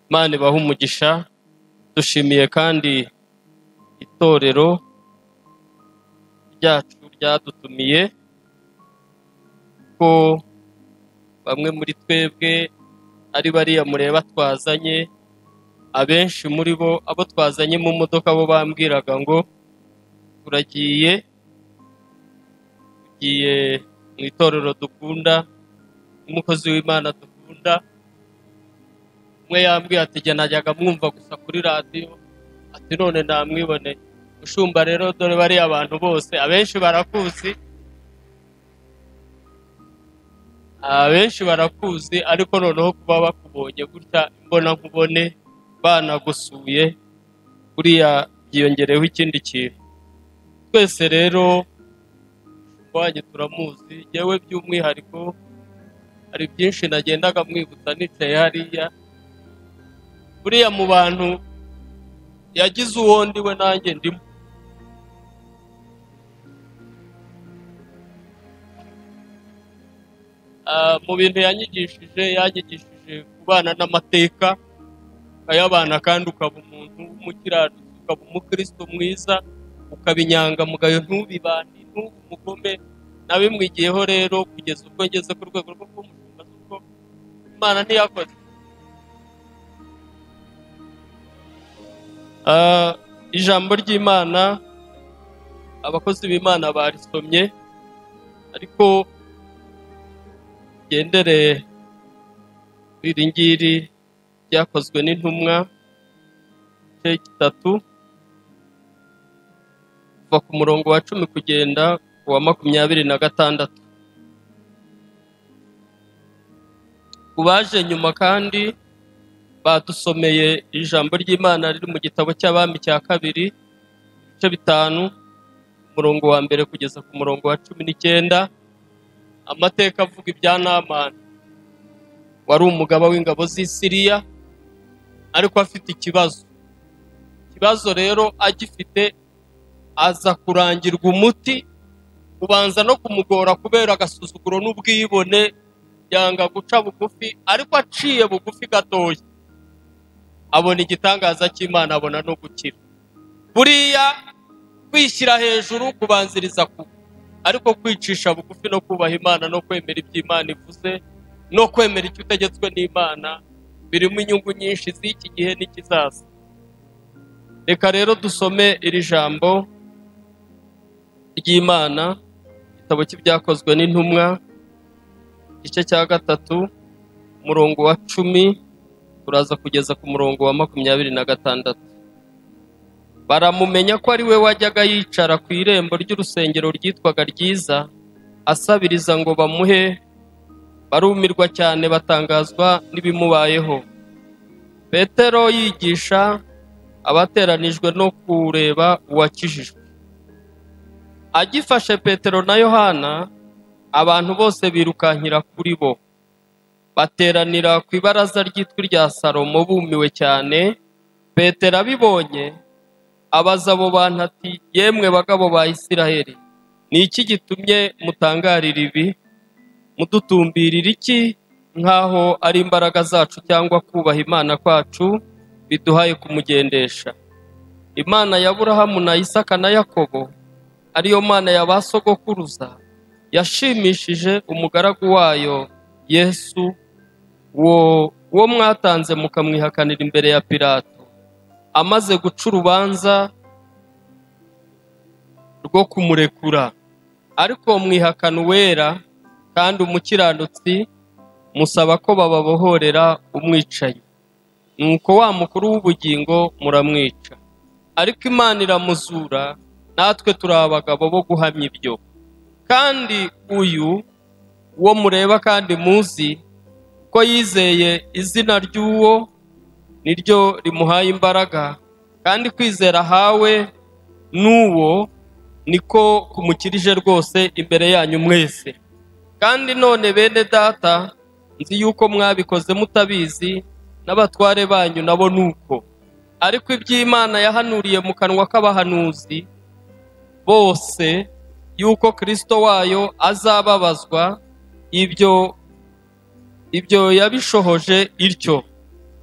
imana ibaha umugisha dushimiye kandi itorero ryacu ryadutumiye ko bamwe muri twebwe ari bariya mureba twazanye abenshi muri bo abo twazanye mu modoka bo bambwiraga ngo turagiye tugiye mu itorero dukunda n'umukozi w'imana dukunda umwe yambwiye ati jye najyaga mwumva gusa kuri radiyo ati none namwiboneye ushumba rero dore bariya abantu bose abenshi barakuzi abenshi barakuzi ariko noneho kuba bakubonye gutya imbona nkubone banagusuye buriya byiyongereho ikindi kintu twese rero wanyu turamuzi yewe by'umwihariko hari byinshi nagendaga mwibutsa nicaye hariya buriya mu bantu yagize uwo ndi we nanjye ndimo Ah, mu bintu yanyigishije yanyigishije kubana n'amateka ukayabana kandi ukaba umuntu w'umukiranutsi ukaba umukristo mwiza ukaba inyangamugayo ntubibane ntube umugome nabimwigiyeho rero kugeza ubwo ngeze ku rwego rwo kuba umushumba kuko imana ntiyakoze Ah, ijambo ry'imana abakozi b'imana barisomye ariko ugendere kuri iri ngiri ryakozwe n'intumwa igice gitatu kuva ku murongo wa cumi kugenda ku wa makumyabiri na gatandatu ku baje nyuma kandi badusomeye ijambo ry'imana riri mu gitabo cy'abami cya kabiri ibice bitanu umurongo wa mbere kugeza ku murongo wa cumi n'icyenda amateka avuga ibya namani wari umugaba w'ingabo z'i Siriya ariko afite ikibazo ikibazo rero agifite aza kurangirwa umuti ubanza no kumugora kubera agasuzuguro n'ubwibone yanga guca bugufi ariko aciye bugufi gatoya abona igitangaza cy'imana abona no gukira buriya kwishyira hejuru kubanziriza kugwa ariko kwicisha bugufi no kubaha imana no kwemera ibyo imana ivuze no kwemera icyo utegetswe n'imana birimo inyungu nyinshi z'iki gihe n'ikizaza reka rero dusome iri jambo ry'imana igitabo cy'ibyakozwe n'intumwa igice cya gatatu umurongo wa cumi turaza kugeza ku murongo wa makumyabiri na gatandatu baramumenya ko ari we wajyaga yicara ku irembo ry'urusengero rwitwaga ryiza asabiriza ngo bamuhe barumirwa cyane batangazwa n'ibimubayeho petero yigisha abateranijwe no kureba uwakijijwe agifashe petero na yohana abantu bose birukankira kuri bo bateranira ku ibaraza ryitwa irya salomo bumiwe cyane petero abibonye abaza abo bantu ati yemwe bagabo ba isiraheli ni iki gitumye mutangarira ibi mudutumbirira iki nk'aho ari imbaraga zacu cyangwa kubaha imana kwacu biduhaye kumugendesha imana ya aburahamu na isaka na yakobo ariyo mana ya ba sogokuruza yashimishije umugaragu wayo yesu wo uwo mwatanze mukamwihakanira imbere ya pilato amaze guca urubanza rwo kumurekura ariko mwihakana uwera kandi umukiranutsi musaba ko bababohorera umwicaye nuko wa mukuru w'ubugingo muramwica ariko imana iramuzura natwe turi abagabo bo guhamya ibyo kandi uyu uwo mureba kandi muzi ko yizeye izina ry'uwo niryo rimuhaye imbaraga kandi kwizera hawe n'uwo niko kumukirije rwose imbere yanyu mwese kandi none bene data nzi yuko mwabikoze mutabizi n'abatware banyu nabo ni uko ariko iby'imana yahanuriye mu kanwa k'abahanuzi bose yuko kirisito wayo azababazwa ibyo ibyo yabishohoje ityo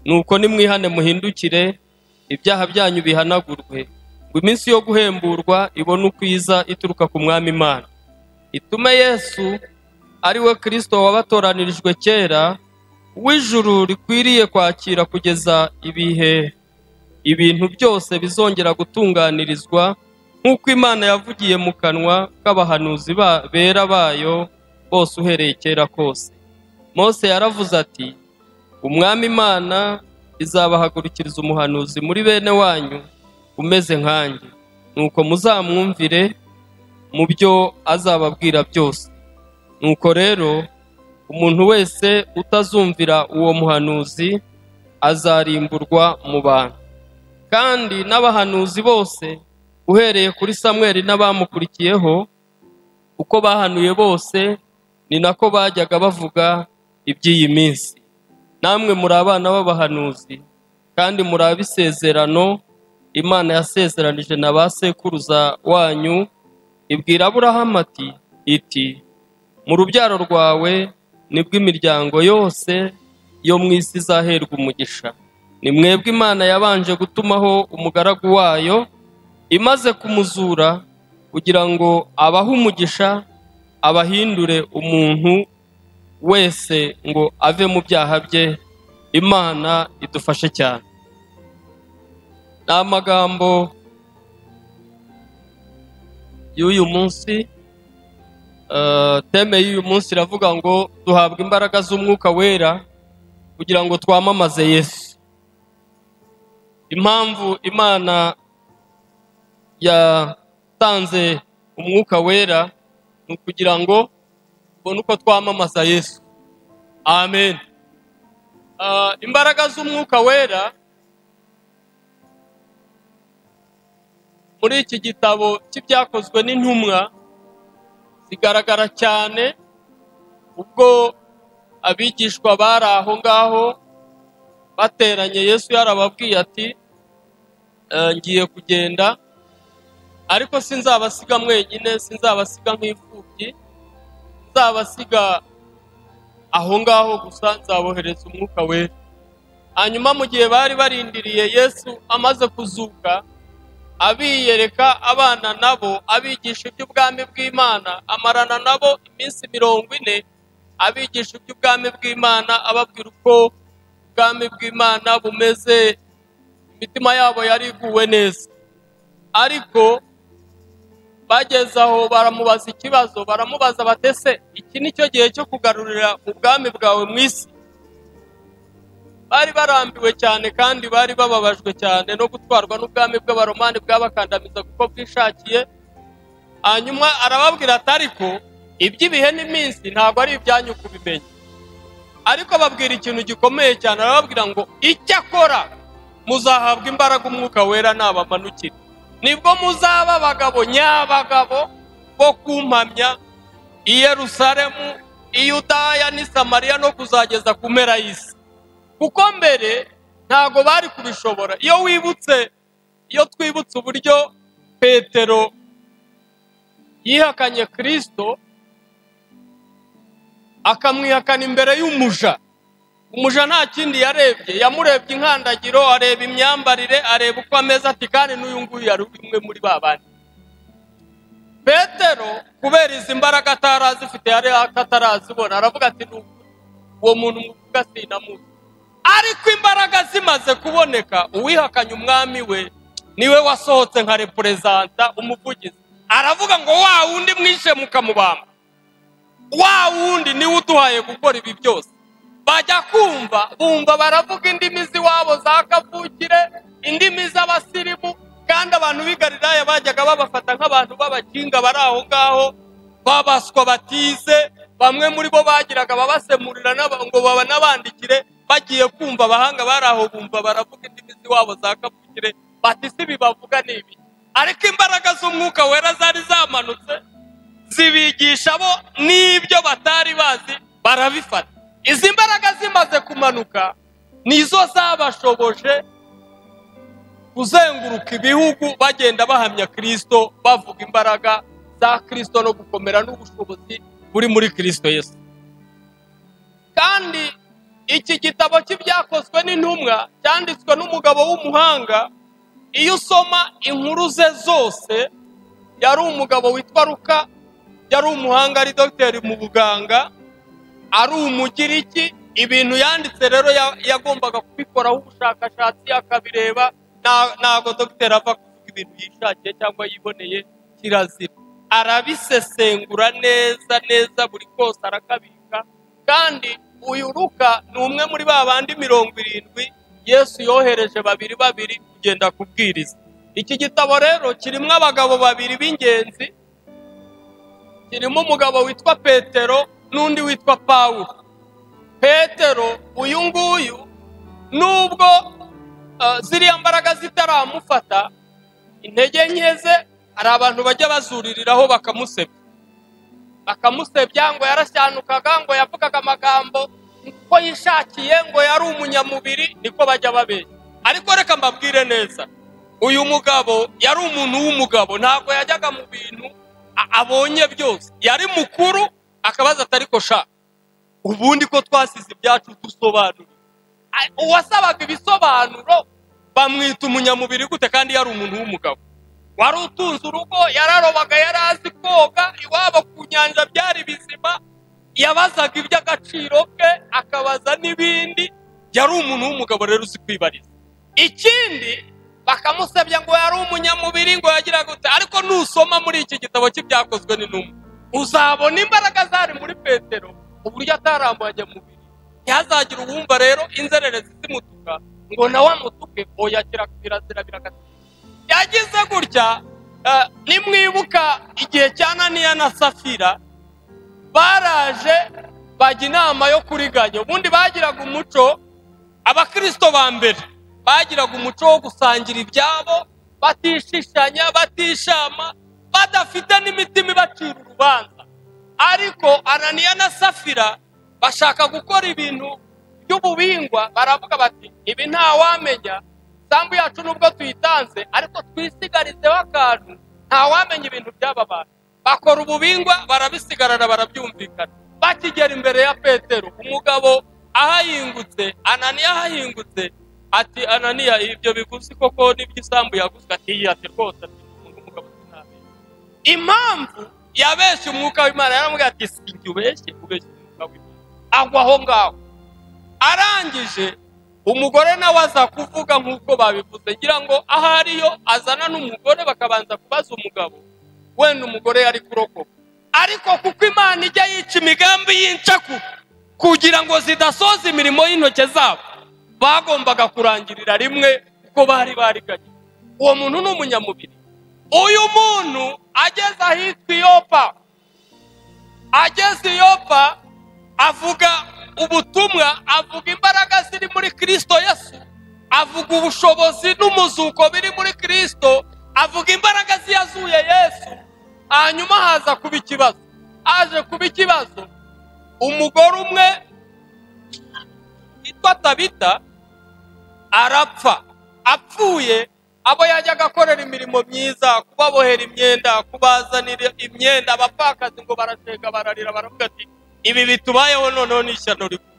nuko nimwihane muhindukire ibyaha byanyu bihanagurwe ngo iminsi yo guhemburwa ibone ukwiza ituruka ku mwami imana itume yesu ari we kirisito wabatoranirijwe kera w'ijuru rikwiriye kwakira kugeza ibihe ibintu byose bizongera gutunganirizwa nk'uko imana yavugiye mu kanwa k'abahanuzi ba- bera bayo bose uhereye kera kose mose yaravuze ati umwami imana izabahagurukiriza umuhanuzi muri bene wanyu umeze nkanjye nuko muzamwumvire mu byo azababwira byose nuko rero umuntu wese utazumvira uwo muhanuzi azarimburwa mu bantu kandi n'abahanuzi bose uhereye kuri samweri n'abamukurikiyeho uko bahanuye bose ni nako bajyaga bavuga iby'iyi minsi namwe muri abana b'abahanuzi kandi muri ab'isezerano imana yasezeranije na ba sekuruza wanyu ibwira aburahamu ati iti mu rubyaro rwawe nibwo imiryango yose yo mu isi izaherwa umugisha ni mwebwe imana yabanje gutumaho umugaragu wayo imaze kumuzura kugira ngo abahe umugisha abahindure umuntu wese ngo ave mu byaha bye imana idufashe cyane ni amagambo y'uyu munsi eh, teme y'uyu munsi iravuga ngo duhabwa imbaraga z'umwuka wera kugira ngo twamamaze yesu impamvu imana yatanze umwuka wera ni ukugira ngo tubone uko twamamaza yesu amen Ah, imbaraga z'umwuka wera muri iki gitabo cy'ibyakozwe n'intumwa zigaragara cyane ubwo abigishwa bari aho ngaho bateranye yesu yarababwiye ati "Eh, ngiye kugenda ariko sinzabasiga mwenyine sinzabasiga nk'imfubyi nzabasiga aho ngaho gusa nzabohereza umwuka wera hanyuma mu gihe bari barindiriye yesu amaze kuzuka abiyereka abana nabo abigisha iby'ubwami bw'imana amarana nabo iminsi mirongo ine abigisha iby'ubwami bw'imana ababwira uko ubwami bw'imana bumeze imitima yabo yari iguwe neza ariko bageze aho baramubaza ikibazo baramubaza batese iki ni cyo gihe cyo kugarurira ubwami bwawe mu isi bari barambiwe cyane kandi bari bababajwe cyane no gutwarwa n'ubwami bw'abaromani bwabakandamiza kuko bwishakiye hanyuma arababwira ati ariko iby'ibihe n'iminsi ntabwo ari ibyanyu kubimenya ariko ababwira ikintu gikomeye cyane arababwira ngo icyakora muzahabwa imbaraga umwuka wera nabamanukira nibwo muzaba abagabo nyabagabo bo kumpamya i yerusalemu i yudaya n'i samariya no kuzageza ku mpera y'isi kuko mbere ntago bari kubishobora iyo wibutse iyo twibutse uburyo petero yihakanye kirisito akamwihakana imbere y'umuja umuja nta kindi yarebye yamurebye inkandagiro areba imyambarire areba uko ameze ati kandi n'uyu nguyu yari umwe muri ba bandi petero kubera izi mbaraga atari azifite yari atarazibona aravuga ati ni ukuri uwo muntu muvuga sinamuzi ariko imbaraga zimaze kuboneka uwihakanye umwami we niwe wasohotse nka reperezanta umuvugizi aravuga ngo wa wundi mwishe mukamubamba wa wundi niwe uduhaye gukora ibi byose bajya kumva bumva baravuga indimi z'iwabo za kavukire indimi z'abasirimu kandi abantu b'i galilaya bajyaga babafata nk'abantu b'abakinga bari aho ngaho babaswa batize bamwe muri bo bagiraga babasemurira n'aba- ngo babanabandikire bagiye kumva abahanga bari aho bumva baravuga indimi z'iwabo za kavukire bati si bibavuga ni ibi ariko imbaraga z'umwuka wera zari zamanutse zibigisha bo n'ibyo batari bazi barabifata izi mbaraga zimaze kumanuka nizo zabashoboje kuzenguruka ibihugu bagenda bahamya kirisito bavuga imbaraga za kirisito no gukomera n'ubushobozi buri muri kirisito yesu kandi iki gitabo cy'ibyakozwe n'intumwa cyanditswe n'umugabo w'umuhanga iyo usoma inkuru ze zose yari umugabo witwa ruka yari umuhanga ari dogiteri mu buganga ari umugiriki ibintu yanditse rero ya- yagombaga kubikoraho ubushakashatsi akabireba nta- ntabwo dogiteri ava kuvuga ibintu yishakiye cyangwa yiboneye kirazira arabisesengura neza neza buri kose arakabika kandi uyu ruka ni umwe muri ba bandi mirongo irindwi yesu yohereje babiri babiri kugenda kubwiriza iki gitabo rero kirimo abagabo babiri b'ingenzi kirimo umugabo witwa petero n'undi witwa pawulo petero uyu nguyu nubwo uh, ziriya mbaraga zitaramufata intege nke ze hari abantu bajya bazuririraho bakamusebya bakamusebya ngo yarashyanukaga ngo yavugaga amagambo ko yishakiye ngo yari umunyamubiri niko bajya babeshya ariko reka mbabwire neza uyu mugabo yari umuntu w'umugabo ntabwo yajyaga mu bintu a- abonye byose yari mukuru akabaza atari sha ubundi ko twasize ibyacu dusobanura Ai, uwasabaga ibisobanuro bamwita umunyamubiri gute kandi yari umuntu w'umugabo wari utunze urugo yararobaga yari azi koga iwabo ku nyanja byari bizima yabazaga iby'agaciro ke akabaza n'ibindi yari umuntu w'umugabo rero uzi kwibariza ikindi bakamusebya ngo yari umunyamubiri ngo yagira gute ariko nusoma muri iki gitabo cy'ibyakozwe n'intumwa uzabona imbaraga zari muri petero uburyo atarambuye mubiri ntihazagire uwumva rero inzererezi zimutuka ngo nawe amutuke oya kirazira birakata yagize gutya eh, nimwibuka igihe cya naniya na safira baraje bajya inama yo kuriganya ubundi bagiraga umuco abakirisito ba mbere bagiraga umuco wo gusangira ibyabo batishishanya batishama badafite n'imitima ibacira urubanza ariko ananiya na safira bashaka gukora ibintu by'ububingwa baravuga bati ibi ntawamenya sambu yacu nubwo tuyitanze ariko twisigarizeho akantu ntawamenya ibintu by'aba bantu bakora ububingwa barabisigarana barabyumvikana bakigera imbere ya petero umugabo ahahingutse ananiya ahahingutse ati ananiya ibyo biguzi koko n'iby'isambu yaguzwe ati "Iyi, ati rwose ati umuntu w'umugabo sinamenya impamvu yabeshye umwuka w'imana yaramubwira ati sinjye ubeshye ubeshye umwuka w'imana agwa aho ngaho arangije umugore nawe aza kuvuga nk'uko babivuze ngira ngo aho ariyo azana n'umugore bakabanza kubaza umugabo wenda umugore yari kurokoka ariko kuko imana ijya yica imigambi y'incaku kugira ngo zidasoza imirimo y'intoki zabo bagombaga kurangirira rimwe kuko bari bariganye uwo muntu ni umunyamubiri uyu muntu ageze ahitwa iyopa ageze iyopa avuga ubutumwa avuga imbaraga ziri muri kirisito yesu avuga ubushobozi n'umuzuko biri muri kirisito avuga imbaraga ziyazuye yesu hanyuma haza kuba ikibazo haje kuba ikibazo umugore umwe witwa tabita arapfa apfuye abo yajyaga akorera imirimo myiza kubabohera imyenda kubazanira imyenda abapfakazi ngo barashega bararira baravuga ati ibi bitubayeho noneho ni ishyano rikuru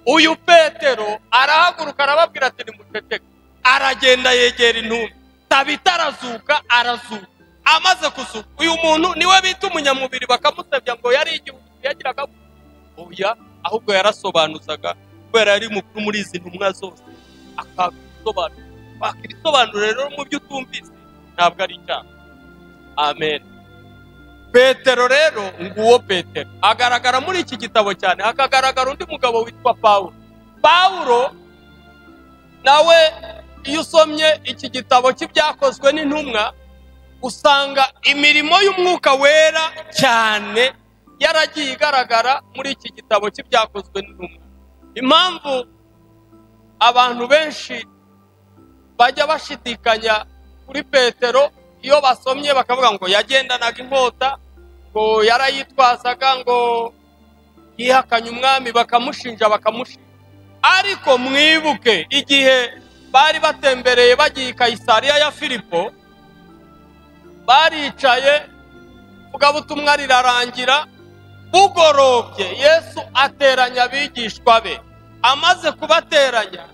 uyu petero arahaguruka arababwira ati nimuceceke aragenda yegera intumbi tabita arazuka arazuka amaze kuzuka uyu muntu niwe bita umunyamubiri bakamusebya ngo yari igihugu yagiraga oya ahubwo yarasobanuzaga kubera yari mukuru muri izi ntumwa zose akaza ibisobanuro kwaka ibisobanuro rero mu byo utumvise ntabwo ari icyaha amen petero rero nguwo petero agaragara muri iki gitabo cyane hakagaragara undi mugabo witwa pawulo pawulo nawe iyo usomye iki gitabo cy'ibyakozwe n'intumwa usanga imirimo y'umwuka wera cyane yaragiye igaragara muri iki gitabo cy'ibyakozwe n'intumwa impamvu abantu benshi bajya bashidikanya kuri petero iyo basomye bakavuga ngo yagendanaga inkota ngo yarayitwazaga ngo yihakanye umwami bakamushinja bakamushinja ariko mwibuke igihe bari batembereye bagiye i kayisariya ya filipo baricaye vugabutumwa rirarangira bugorobye yesu ateranya abigishwa be amaze kubateranya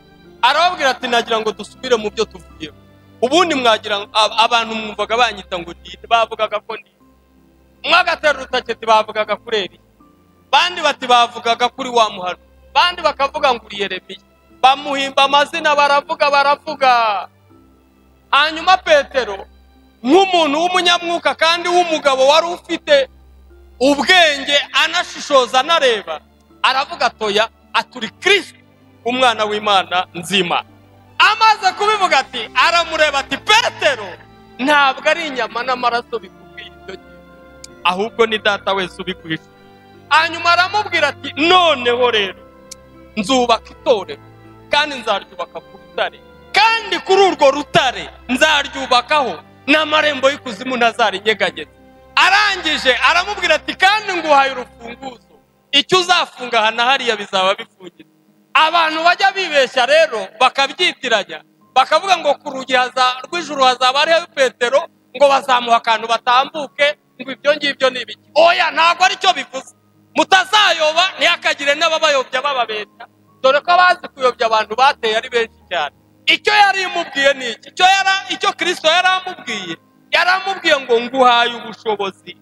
arababwira ati nagira ngo dusubire mu byo tuvuyeho ubundi mwagira ngo ab- abantu mwumvaga banyita ngo ndi bavugaga ko ndi mwagatera urutaketi bavugaga kuri eriya bandi bati bavugaga kuri wa muhano bandi bakavuga ngo uri yeremiya bamuhimba amazina baravuga baravuga hanyuma petero nk'umuntu w'umunyamwuka kandi w'umugabo wari ufite ubwenge anashishoza anareba aravuga atoya aturi kirisito umwana w'imana nzima amaze kubivuga ati aramureba ati petero ntabwo ari inyama n'amaraso bikubwiye ibyo ngiye ahubwo ni data wese ubikwisha hanyuma aramubwira ati noneho rero nzubaka itorero kandi nzaryubaka ku rutare kandi kuri urwo rutare nzaryubakaho n'amarembo y'ikuzimu ntazarinyeganyeza arangije aramubwira ati kandi nguhaye urufunguzo icyo uzafunga aha na hariya bizaba bifungitse abantu bajya bibeshya rero bakabyitiranya bakavuga ngo ku rugi haza- rw'ijuru hazaba hariho petero ngo bazamuha akantu batambuke ngo ibyo ngibyo ni ibiki oya ntabwo aricyo bivuze mutazayoba ntihakagire n'ababayobya bababeshya dore ko abazi kuyobya abantu bateye ari benshi cyane icyo yari imubwiye ni iki icyo yara icyo kirisito yari amubwiye yari amubwiye ngo nguhaye ubushobozi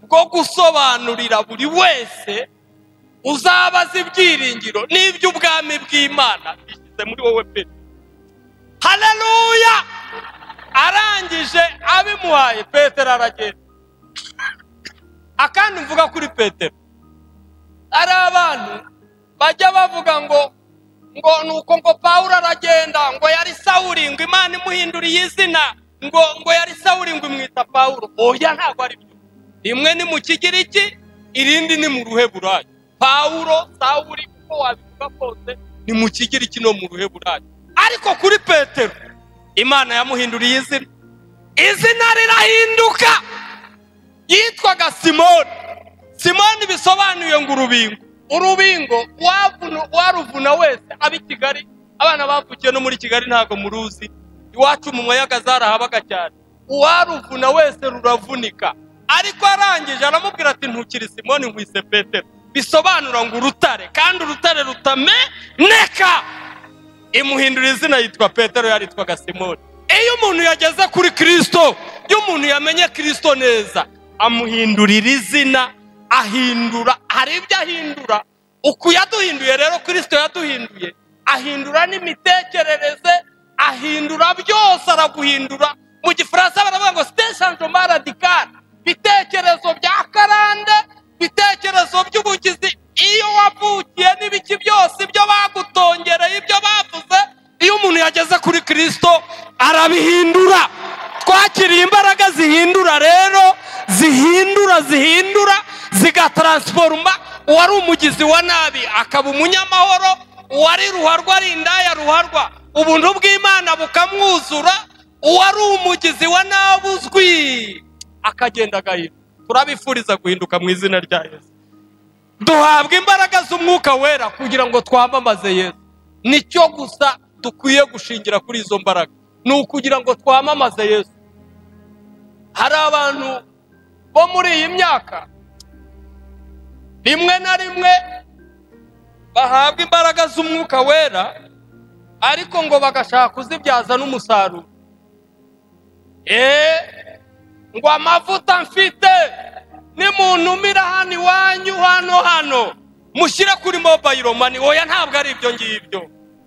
bwo gusobanurira buri wese uzabaza ibyiringiro n'iby'ubwami bw'imana bishyize muri wowe pe haleluya arangije abimuhaye petero aragenda akandi mvuga kuri petero hari abantu bajya bavuga ngo ngo nuko ngo pawulo aragenda ngo yari sawuri ngo imana imuhinduriye izina ngo ngo yari sawuri ngo imwita pawulo oya ntabwo ari byo rimwe ni mu kigiriki irindi ni mu ruheburayo pawulo sawuri uko wabivuga kose ni mu kigiriki no mu ruheburayo ariko kuri petero imana yamuhinduriye izina izina rirahinduka yitwaga simoni simoni bisobanuye ngo urubingo urubingo uwavuna- uwaruvuna wese aba i kigali abana bavukiye no muri kigali ntabwo muruzi iwacu mu mayaga zarahabaga cyane uwaruvuna wese ruravunika ariko arangije aramubwira ati ntukiri simoni nkwise petero bisobanura ngo urutare kandi urutare rutameneka imuhindura izina yitwa petero yaritwaga simoni iyo umuntu yageze kuri kirisito iyo umuntu yamenye kirisito neza amuhindurira izina ahindura hari ibyo ahindura uku yaduhinduye rero kirisito yaduhinduye ahindura n'imitekerereze ahindura byose araguhindura mu gifaransa baravuga ngo siteshanje maradikari bitekerezo bya karande bitekerezo by'ubugizi iyo wavukiye n'ibiki byose ibyo bagutongereye ibyo bavuze iyo umuntu yageze kuri kirisito arabihindura twakiriye imbaraga zihindura rero zihindura zihindura zigataransforoma uwari umugizi wa nabi akaba umunyamahoro uwari ruharwa ari indaya ruharwa ubuntu bw'imana bukamwuzura uwari umugizi wa nabi uzwi akagenda agahinduka turabifuriza guhinduka mu izina rya yesu duhabwa imbaraga z'umwuka wera kugira ngo twamamaze yesu nicyo gusa dukwiye gushingira kuri izo mbaraga ni ukugira ngo twamamaze yesu hari abantu bo muri iyi myaka rimwe na rimwe bahabwa imbaraga z'umwuka wera ariko ngo bagashaka kuzibyaza n'umusaruro eee ngo amavuta mfite nimuntumira hano iwanyu hano hano mushyire kuri mobayiro mani oya ntabwo ari ibyo ngibyo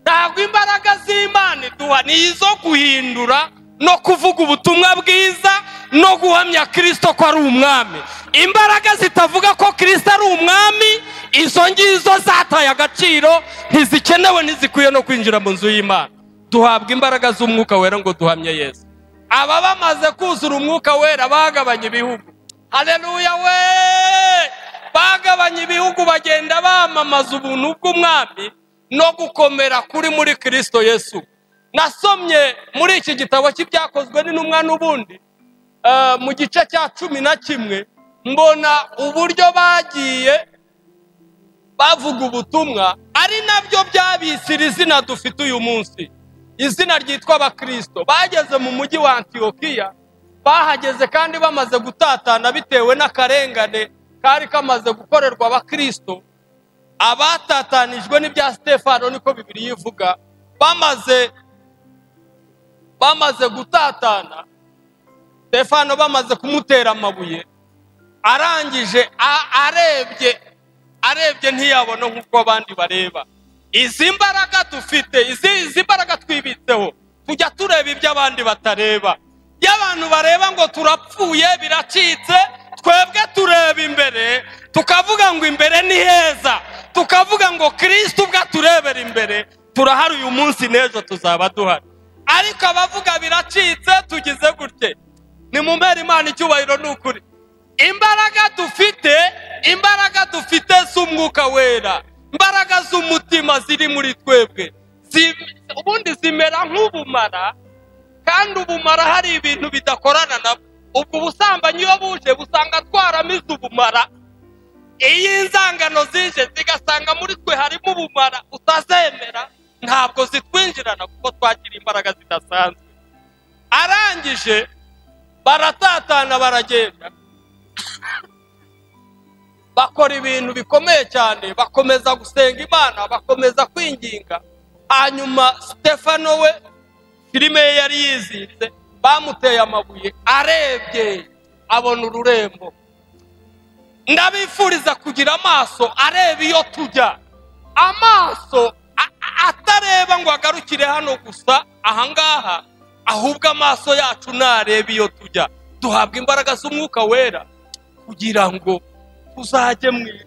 ntabwo imbaraga z'imana iduha ni izo guhindura no kuvuga ubutumwa bwiza no guhamya kirisito ko ari umwami imbaraga zitavuga ko kirisito ari umwami izo ngizo zataye agaciro ntizikenewe ntizikwiye no kwinjira mu nzu y'imana duhabwa imbaraga z'umwuka wera ngo duhamye yesu aba bamaze kuzura umwuka wera bagabanye ibihugu haleluya we bagabanye ibihugu bagenda bamamaza ubuntu bw'umwami no gukomera kuri muri kirisito yesu nasomye muri iki gitabo cy'ibyakozwe n'intumwa n'ubundi eh, mu gice cya cumi na kimwe mbona uburyo bagiye bavuga ubutumwa ari nabyo byabisira izina dufite uyu munsi izina ryitwa abakirisito bageze mu mujyi wa antiyokiya bahageze kandi bamaze gutatana bitewe n'akarengane kari kamaze gukorerwa abakirisito abatatanijwe n'ibya sitefano niko bibiri ivuga bamaze bamaze gutatana sitefano bamaze kumutera amabuye arangije arebye arebye ntiyabona nk'uko abandi bareba izi mbaraga dufite izi mbaraga twibitseho tujya tureba ibyo abandi batareba iyo abantu bareba ngo turapfuye biracitse twebwe tureba imbere tukavuga ngo imbere ni heza tukavuga ngo kirisiti ubwo aturebera imbere turahari uyu munsi n'ejo tuzaba duhari ariko abavuga biracitse tugize gutya ni mu mbere imana icyubahiro ni ukuri imbaraga dufite imbaraga dufite z'umwuka wera imbaraga z'umutima ziri muri twebwe ubundi zimera nk'ubumara kandi ubumara hari ibintu bidakorana nabwo ubwo ubusambanyi iyo buje busanga twaramize ubumara iyo inzangano zije zigasanga muri twe harimo ubumara utazemera ntabwo zitwinjirana kuko twakira imbaraga zidasanzwe arangije baratatana baragenda bakora ibintu bikomeye cyane bakomeza gusenga imana bakomeza kwinginga hanyuma sitefano we filime ye yari yizinze bamuteye amabuye arebye abona ururembo ndabifuriza kugira amaso areba iyo tujya amaso atareba ngo agarukire hano gusa ahangaha ahubwo amaso yacu nareba iyo tujya duhabwa imbaraga z'umwuka wera kugira ngo tuzajye mu isi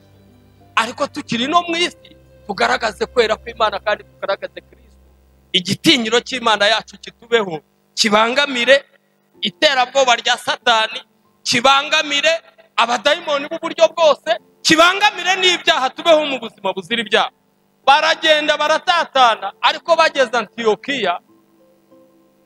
ariko tukiri no mu isi tugaragaze kwera kw'imana kandi tugaragaze kirisito igitinyiro cy'imana yacu kitubeho kibangamire iterabwoba rya satani kibangamire abadayimoni b'uburyo bwose kibangamire n'ibyaha tubeho mu buzima buzira ibyaha baragenda baratatana ariko bageze antiyokiya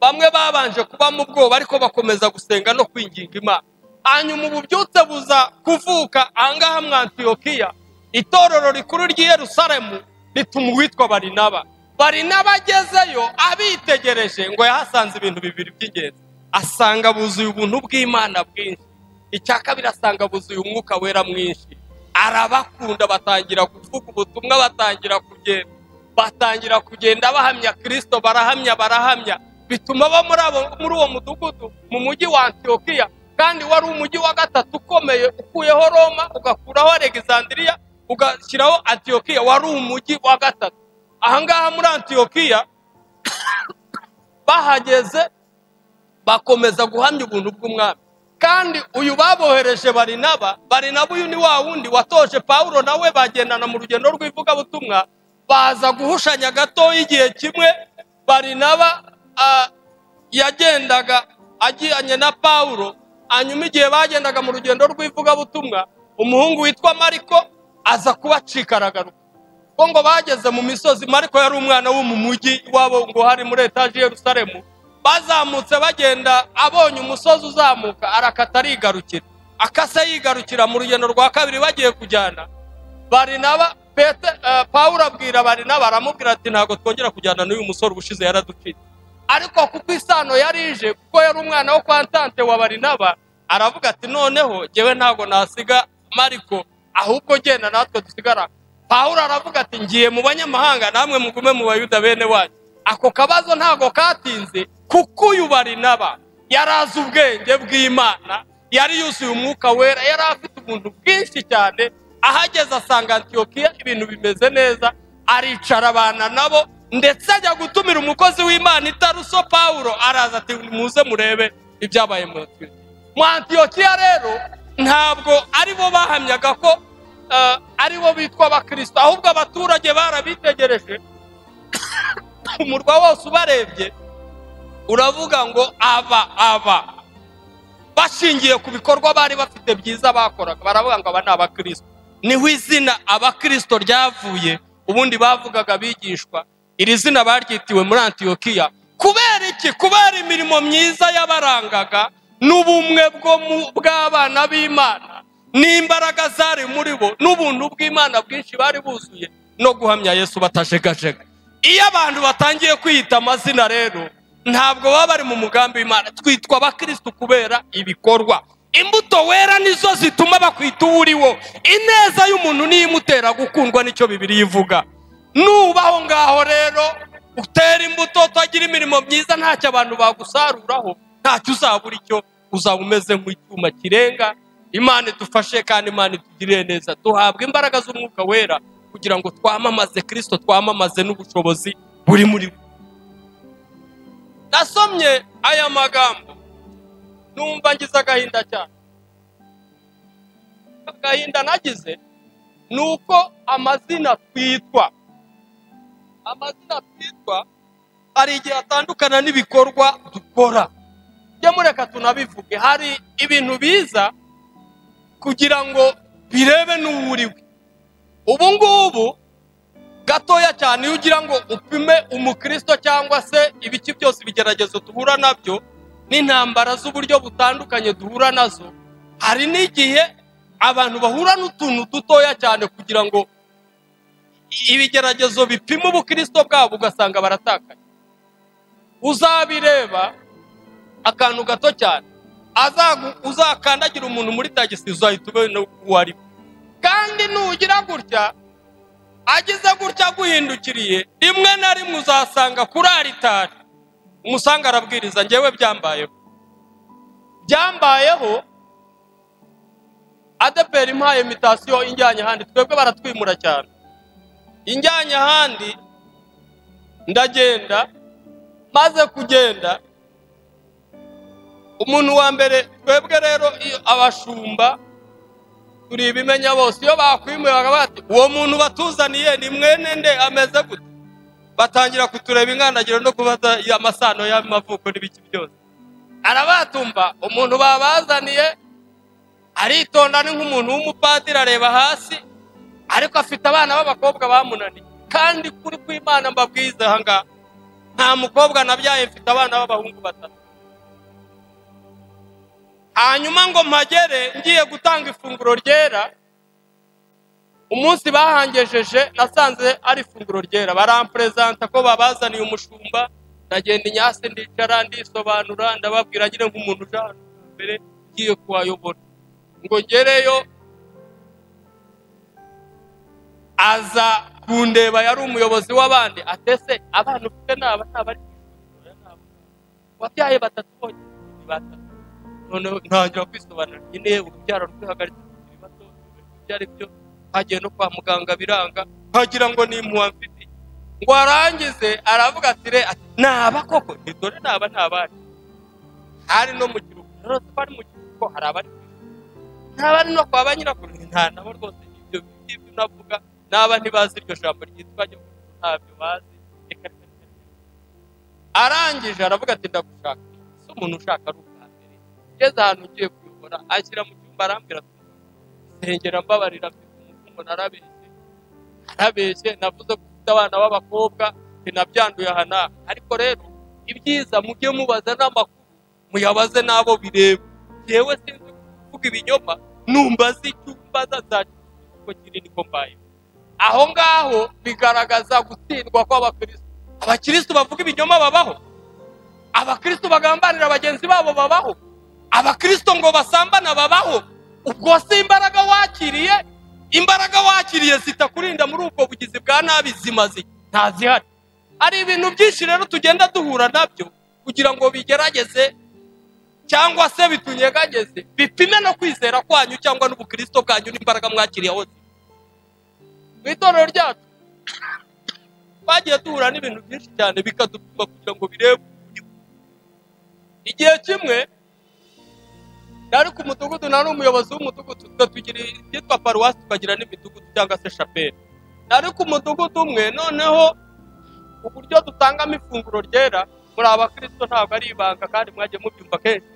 bamwe babanje kuba mu bwoba ariko bakomeza gusenga no kwinginga imana hanyuma ubu byutse buza kuvuka ahangaha mu antiyokiya itorero rikuru ry'i Yerusalemu rituma uwitwa barinaba barinaba agezeyo abitegereje ngo yahasanze ibintu bibiri by'ingenzi asanga buzuye ubuntu bw'imana bwinshi icya kabiri asanga buzuye umwuka wera mwinshi arabakunda batangira kuvuga ubutumwa batangira kugenda batangira kugenda bahamya kirisito barahamya barahamya bituma abo muri uwo mudugudu mu mujyi wa antiyokiya kandi wari umujyi wa gatatu ukomeye ukuyeho roma ugakuraho alexandria ugashyiraho antiyokiya wari umujyi wa gatatu ahangaha muri antiyokiya bahageze bakomeza guhamya ubuntu bw'umwami kandi uyu babohereje barinaba barinaba uyu ni wa wundi watoje pawulo nawe bagendana mu rugendo rw'ivugabutumwa baza guhushanya gato igihe kimwe barinaba yagendaga agiranye na pawulo hanyuma igihe bagendaga mu rugendo rw'ivugabutumwa umuhungu witwa mariko aza kubacika aragaruka kuko ngo bageze mu misozi mariko yari umwana wo mu mujyi iwabo ngo hari muri etaje Yerusalemu bazamutse bagenda abonye umusozi uzamuka arakata arigarukira akase yigarukira mu rugendo rwa kabiri bagiye kujyana barinaba pete pawulo abwira barinaba aramubwira ati ntabwo twongera kujyana n'uyu musore ubushize yaraducitse ariko kuko isano yari ije kuko yari umwana wo kwa ntante wa barinaba aravuga ati noneho ngewe ntabwo nasiga mariko ahubwo genda natwe dusigara pawulo aravuga ati ngiye mu banyamahanga namwe mugume mu bayuda bene wanyu ako kabazo ntabwo katinze kuko uyu barinaba yari azi ubwenge bw'imana yari yuzuye umwuka wera yari afite ubuntu bwinshi cyane ahageze asanga antiyokiya ibintu bimeze neza aricara abana nabo ndetse ajya gutumira umukozi w'imana itaruso pawulo araza ati muze murebe ibyabaye mu antiyokiya rero ntabwo ari bo bahamyaga ko ari bo bitwa abakirisito ahubwo abaturage barabitegereje umurwa wose ubarebye uravuga ngo aba aba bashingiye ku bikorwa bari bafite byiza bakoraga baravuga ngo aba ni abakirisito niho izina abakirisito ryavuye ubundi bavugaga bigishwa iri zina baryitiwe muri antiyokiya kubera iki kubera imirimo myiza yabarangaga n'ubumwe bw'abana b'imana n'imbaraga zari muri bo n'ubuntu bw'imana bwinshi bari buzuye no guhamya yesu batajegajega iyo abantu batangiye kwiyita amazina rero ntabwo baba bari mu mugambi w'imana twitwa abakirisitu kubera ibikorwa imbuto wera nizo zituma bakwita uwo uriwo ineza y'umuntu niyo imutera gukundwa nicyo bibiri ivuga nubaho ngaho rero utera imbuto utagira imirimo myiza ntacyo abantu bagusaruraho ntacyo uzabura icyo uzaba umeze nk'icyuma kirenga imana idufashe kandi imana itugirire neza duhabwa imbaraga z'umwuka wera kugira ngo twamamaze kirisito twamamaze n'ubushobozi buri muri we nasomye aya magambo numva ngize agahinda cyane agahinda nagize ni uko amazina twitwa amazina twitwa hari igihe atandukana n'ibikorwa dukora njye mureka tunabivuge hari ibintu biza kugira ngo birebe n'uwo uri we ubu ngubu gatoya cyane iyo ugira ngo upime umukristo cyangwa se ibiki byose ibigeragezo duhura nabyo n'intambara z'uburyo butandukanye duhura nazo hari n'igihe abantu bahura n'utuntu dutoya cyane kugira ngo ibigeragezo bipima ubukristo bwabo ugasanga baratakaye uzabireba akantu gato cyane azagu- uzakandagira umuntu muri tagisi uzahita ubona uwo ari we kandi nugira gutya agize gutya aguhindukiriye rimwe na rimwe uzasanga kuri aritari umusanga arabwiriza ngewe byambayeho byambayeho adeperi impaye imitasiyo injyanye ahandi twebwe baratwimura cyane injyanye ahandi ndagenda maze kugenda umuntu wa mbere twebwe rero iyo abashumba turi ibimenya bose iyo bakwimuye bakaba bati uwo muntu batuzaniye ni mwene nde ameze gute batangira kutureba ingandagiro no kubaza amasano y'amavuko n'ibiki byose arabatumva umuntu babazaniye aritonda ni nk'umuntu w'umupadiri areba hasi ariko afite abana b'abakobwa bamunaniye kandi kuri kw'imana mbabwiza aha ngaha nta mukobwa nabyaye mfite abana b'abahungu batatu hanyuma ngo mpagere ngiye gutanga ifunguro ryera umunsi bahangejeje nasanze ari ifunguro ryera baramperezanta ko babazaniye umushumba ndagenda inyasi ndicara ndisobanura ndababwira nyine nk'umuntu uje ahantu bwa mbere ngiye kuhayobora ngo ngereyo aza kundeba yari umuyobozi w'abandi atese abana ufite ni aba ni abari mu ishuri wabyaye batatu bonyine ni batatu noneho ntangira kwisobanura nyine urubyaro rwihagaritse bakiri bato ibyo ari byo hagiye no kwa muganga biranga nkagira ngo ni impuha mfite ngo arangize aravuga ati re ati naba koko ni dore naba ntabari hari no mu kiruhuko rero twari mu kiruhuko hari abari ku ishuri. ntabari no kwa ba nyirakuru ni nta nabo rwose ibyo ngibyo navuga n'aba ntibazi iryo jambo ryitwa nyoko ntabyo bazi reka reka reka reka arangije aravuga ati ndagushaka si umuntu ushaka ari ubwa mbere ngeze ahantu ugiye kuyobora anshyira mu cyumba arambwira ati nsengera mbabarira mfite umutungo narabeshye narabeshye navuze ko ufite abana b'abakobwa sinabyanduye aha n'aha ariko rero ibyiza mujye mubaza n'amakuru muyabaze n'abo bireba yewe sinzi kuvuga ibinyoma numva zi icyumba nzazakira uko kiri niko mbaye aho ngaho bigaragaza gutsindwa kw'abakirisitu abakirisitu bavuga ibinyoma babaho abakristo bagambanira bagenzi babo babaho abakristo ngo basambana babaho ubwo si imbaraga wakiriye imbaraga wakiriye zitakurinda muri ubwo bugizi bwa nabi zimaze ntazihari hari ibintu byinshi rero tugenda duhura nabyo kugira ngo bigerageze cyangwa se bitunyegageze bipime no kwizera kwanyu cyangwa n'ubukristo bwanyu n'imbaraga mwakiriye aho ziri mu itorero ryacu twagiye duhura n'ibintu byinshi cyane bikadupima kugira ngo birebe igihe kimwe nari ku mudugudu nari umuyobozi w'umudugudu twe tugira ibyitwa paruwasi tukagira n'imidugudu cyangwa se shapeli nari ku mudugudu umwe noneho uburyo dutangamo ifunguro ryera muri abakristo ntabwo ari ibanga kandi mwagiye mubyumva kenshi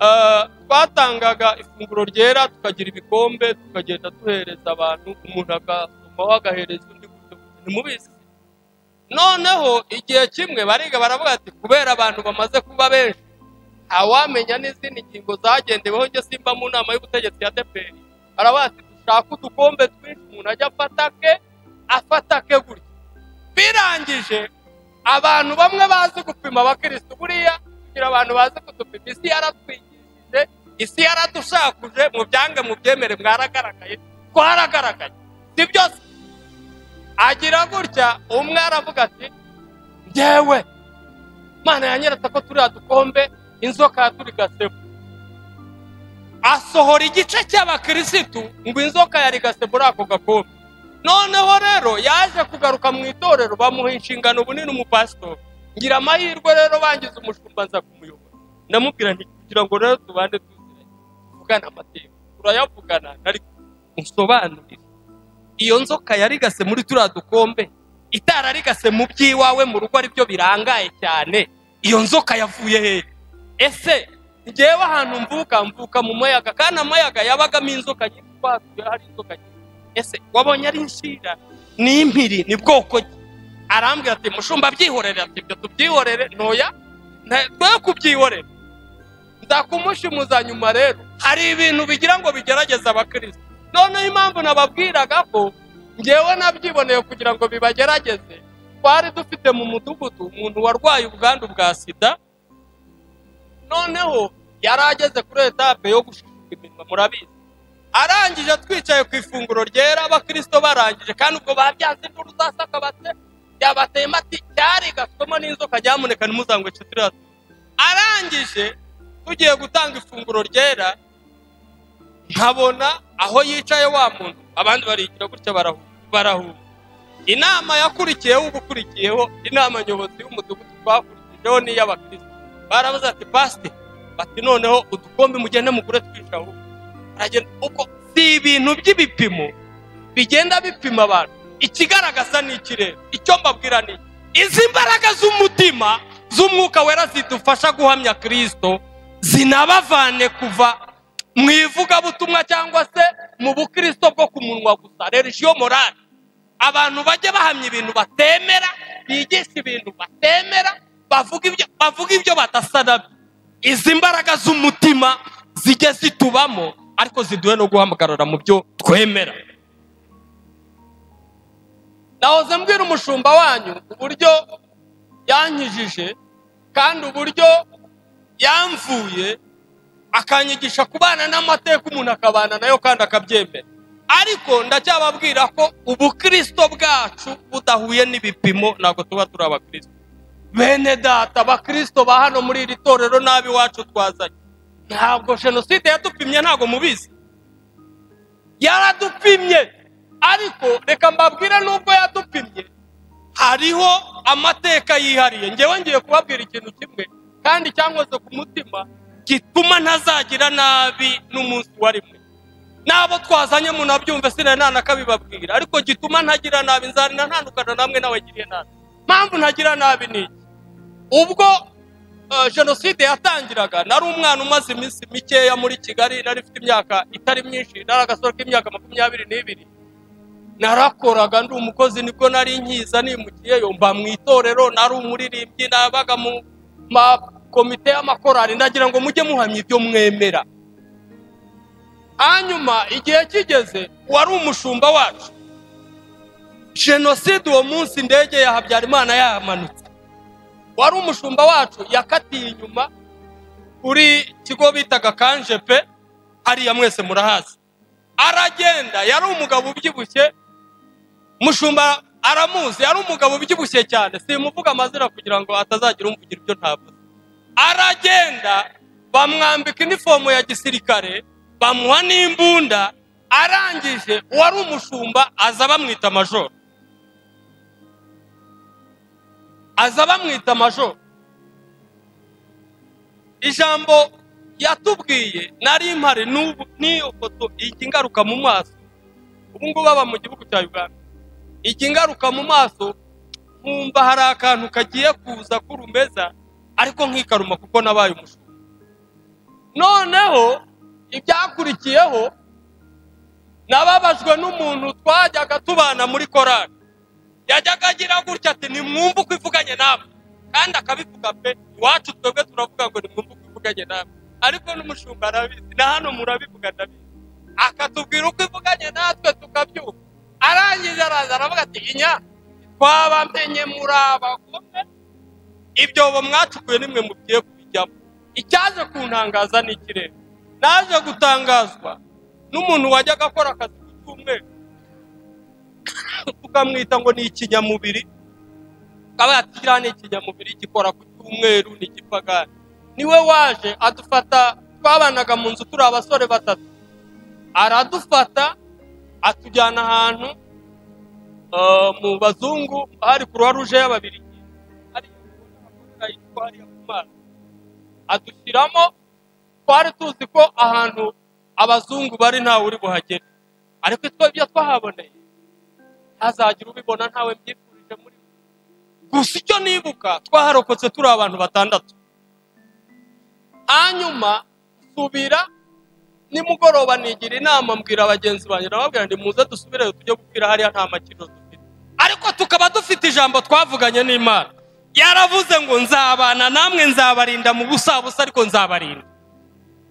Ah, twatangaga ifunguro ryera tukagira ibikombe tukagenda duhereza abantu umuntu agasomaho agahereza undi gutyo gutyo. ntimubizi se? noneho igihe kimwe bariga baravuga ati kubera abantu bamaze kuba benshi ntawamenya n'izindi ngingo zagendeweho njye simba mu nama y'ubutegetsi ya deperi baravuga ati dushaka udukombe twinshi umuntu ajya afata ke afata ke gutya birangije abantu bamwe bazi gupima abakirisitu buriya kugira abantu bazi kudupima isi yaratwigishije isi yaradushakuje mu byange mu byemere mwaragaragaye twaragaragaye si byose agira gutya umwe aravuga ati ngewe mana ya nyirata ko turiya dukombe inzoka yaturigasebo asohora igice cy'abakirisitu ngo inzoka yari gasebura ako gakombe noneho rero yaje kugaruka mu itorero bamuha inshingano bunini umupasitori ngira amahirwe rero bangiza umushumba nza kumuyobora ndamubwira nti kugira ngo rero tubane tuziranye tuvugane amateka turayavugana nari musobanurire iyo nzoka yarigase muri turiya dukombe itararigase mu by'iwawe mu rugo ari byo birangaye cyane iyo nzoka yavuye hehe ese ngewe ahantu mvuka mvuka mu mayaga kandi amayaga yabagamo inzoka nyinshi twahatuye hari inzoka nyinshi ese wabonye ari inshira ni impiri ni bwoko ki arambwira ati mushumba byihorere ati ibyo tubyihorere ntoya twe kubyihorera ndakumushimuza nyuma rero hari ibintu bigira ngo bigerageze abakirisitu noneho impamvu nababwiraga ko ngewe nabyiboneye kugira ngo bibagerageze twari dufite mu mudugudu umuntu warwaye ubwandu bwa sida noneho yari ageze kuri etape yo gushishiza iminwa murabizi arangije twicaye ku ifunguro ryera abakirisito barangije kandi ubwo babyanze induru zasakabatse yabatema ati cyari gasoma n'inzoka nyamuneka ntimuzangwe turiya arangije tugiye gutanga ifunguro ryera nkabona aho yicaye wa muntu abandi barigira gutya barahuma inama yakurikiyeho ubukurikiyeho inama nyobozi y'umudugudu twakurikijeho n'iy'abakirisitu barabuze ati pasite bati noneho udukombe mugende mugure twicaho aragenda uko si ibintu by'ibipimo bigenda bipima abantu ikigaragaza ni ikirere icyo mbabwira ni izi mbaraga z'umutima z'umwuka wera zidufasha guhamya kirisito zinabavane kuva mu ivugabutumwa cyangwa se mu bukirisito bwo ku munwa gusa religiyo morale abantu bajya bahamya ibintu batemera bigisha ibintu batemera bavuga ibyo bavuga ibyo badasa nabyo izi mbaraga z'umutima zijye zitubamo ariko ziduhe no guhamagarara mu byo twemera nahoze mbwira umushumba wanyu uburyo yankijije kandi uburyo yamvuye akanyigisha kubana n'amateka umuntu akabana nayo kandi akabyemera ariko ndacyababwira ko ubukirisito bwacu budahuye n'ibipimo ntabwo tuba turi abakirisito bene data abakirisito ba hano muri iri torero n'abi iwacu twazanye ntabwo jenoside yadupimye ntabwo mubizi yaradupimye ariko reka mbabwire n'ubwo yadupimye hariho amateka yihariye ngewe ngiye kubabwira ikintu kimwe kandi cyankoze ku mutima gituma ntazagira nabi n'umunsi warimwe n'abo twazanye mu nabyumve sinari nanakabibabwira ariko gituma ntagira nabi nzarina ntandukana namwe n'abagiriye nabi mpamvu ntagira nabi ni iki ubwo eh, jenoside yatangiraga nari umwana umaze iminsi mikeya muri kigali nari mfite imyaka itari myinshi nari agasoro k'imyaka makumyabiri n'ibiri narakoraga ndi umukozi nibwo nari nkiza nimukiyeyo mba mu itorero nari umuririmbyi nabaga mu makomite y'amakorari ndagira ngo mujye muhamya ibyo mwemera hanyuma igihe kigeze uwari umushumba wacu jenoside uwo munsi indege ya habyarimana yamanutse wari umushumba wacu yakatiye inyuma kuri kigo bitaga kanjepe hariya mwese murahazi aragenda yari umugabo ubyibushye mushumba aramuzi yari umugabo ubyibushye cyane simuvuga amazina kugira ngo atazagira umvugira ibyo ntavuze aragenda bamwambika inifomu ya gisirikare bamuha n'imbunda arangije uwari umushumba aza bamwita majoro aza bamwita majoro ijambo yatubwiye nari mpari n'ubu n'iyo foto ijya ingaruka mu maso ubu ngubu aba mu gihugu cya uganda ijya ingaruka mu maso nkumva hari akantu kagiye kuza kurumeza ariko nkikaruma kuko nabaye umushumba noneho ibyakurikiyeho nababajwe n'umuntu twajyaga tubana muri korari yajyaga agira gutya ati nimwumve uko ivuganye namwe kandi akabivuga pe iwacu twebwe turavuga ngo nimwumve uko ivuganye namwe ariko n'umushumba arabizi na hano murabivuga ndabizi akatubwira uko ivuganye natwe tukabyumva arangije araza aravuga ati inya twabamenye muri abagome ibyobo mwacukuye nimwe mugiye kubijyamo icyaje kuntangaza ni ikirere naje gutangazwa n'umuntu wajyaga akora akazi ku cyumweru tukamwita ngo ni ikinyamubiri akaba yakira ni ikinyamubiri gikora ku cyumweru ni igipagani niwe waje adufata twabanaga mu nzu turi abasore batatu aradufata atujyana ahantu eh, mu bazungu hari kuruwa ruje y'ababirigi hari abakorera yitwa hariya ku mazi adushyiramo twari tuzi ko ahantu abazungu bari ntawe uri buhagere ariko twe ibyo twahaboneye ntazagira ubibona ntawe mbyifurije muri we gusa icyo nibuka twaharokotse turi abantu batandatu hanyuma nsubira nimugoroba nigira inama mbwira bagenzi banjye ndababwira ndi muze dusubireyo tujye gupfira hariya nta makino dufite ariko tukaba dufite ijambo twavuganye n'imana yaravuze ngo nzabana namwe nzabarinda mu busabusa ariko nzabarinda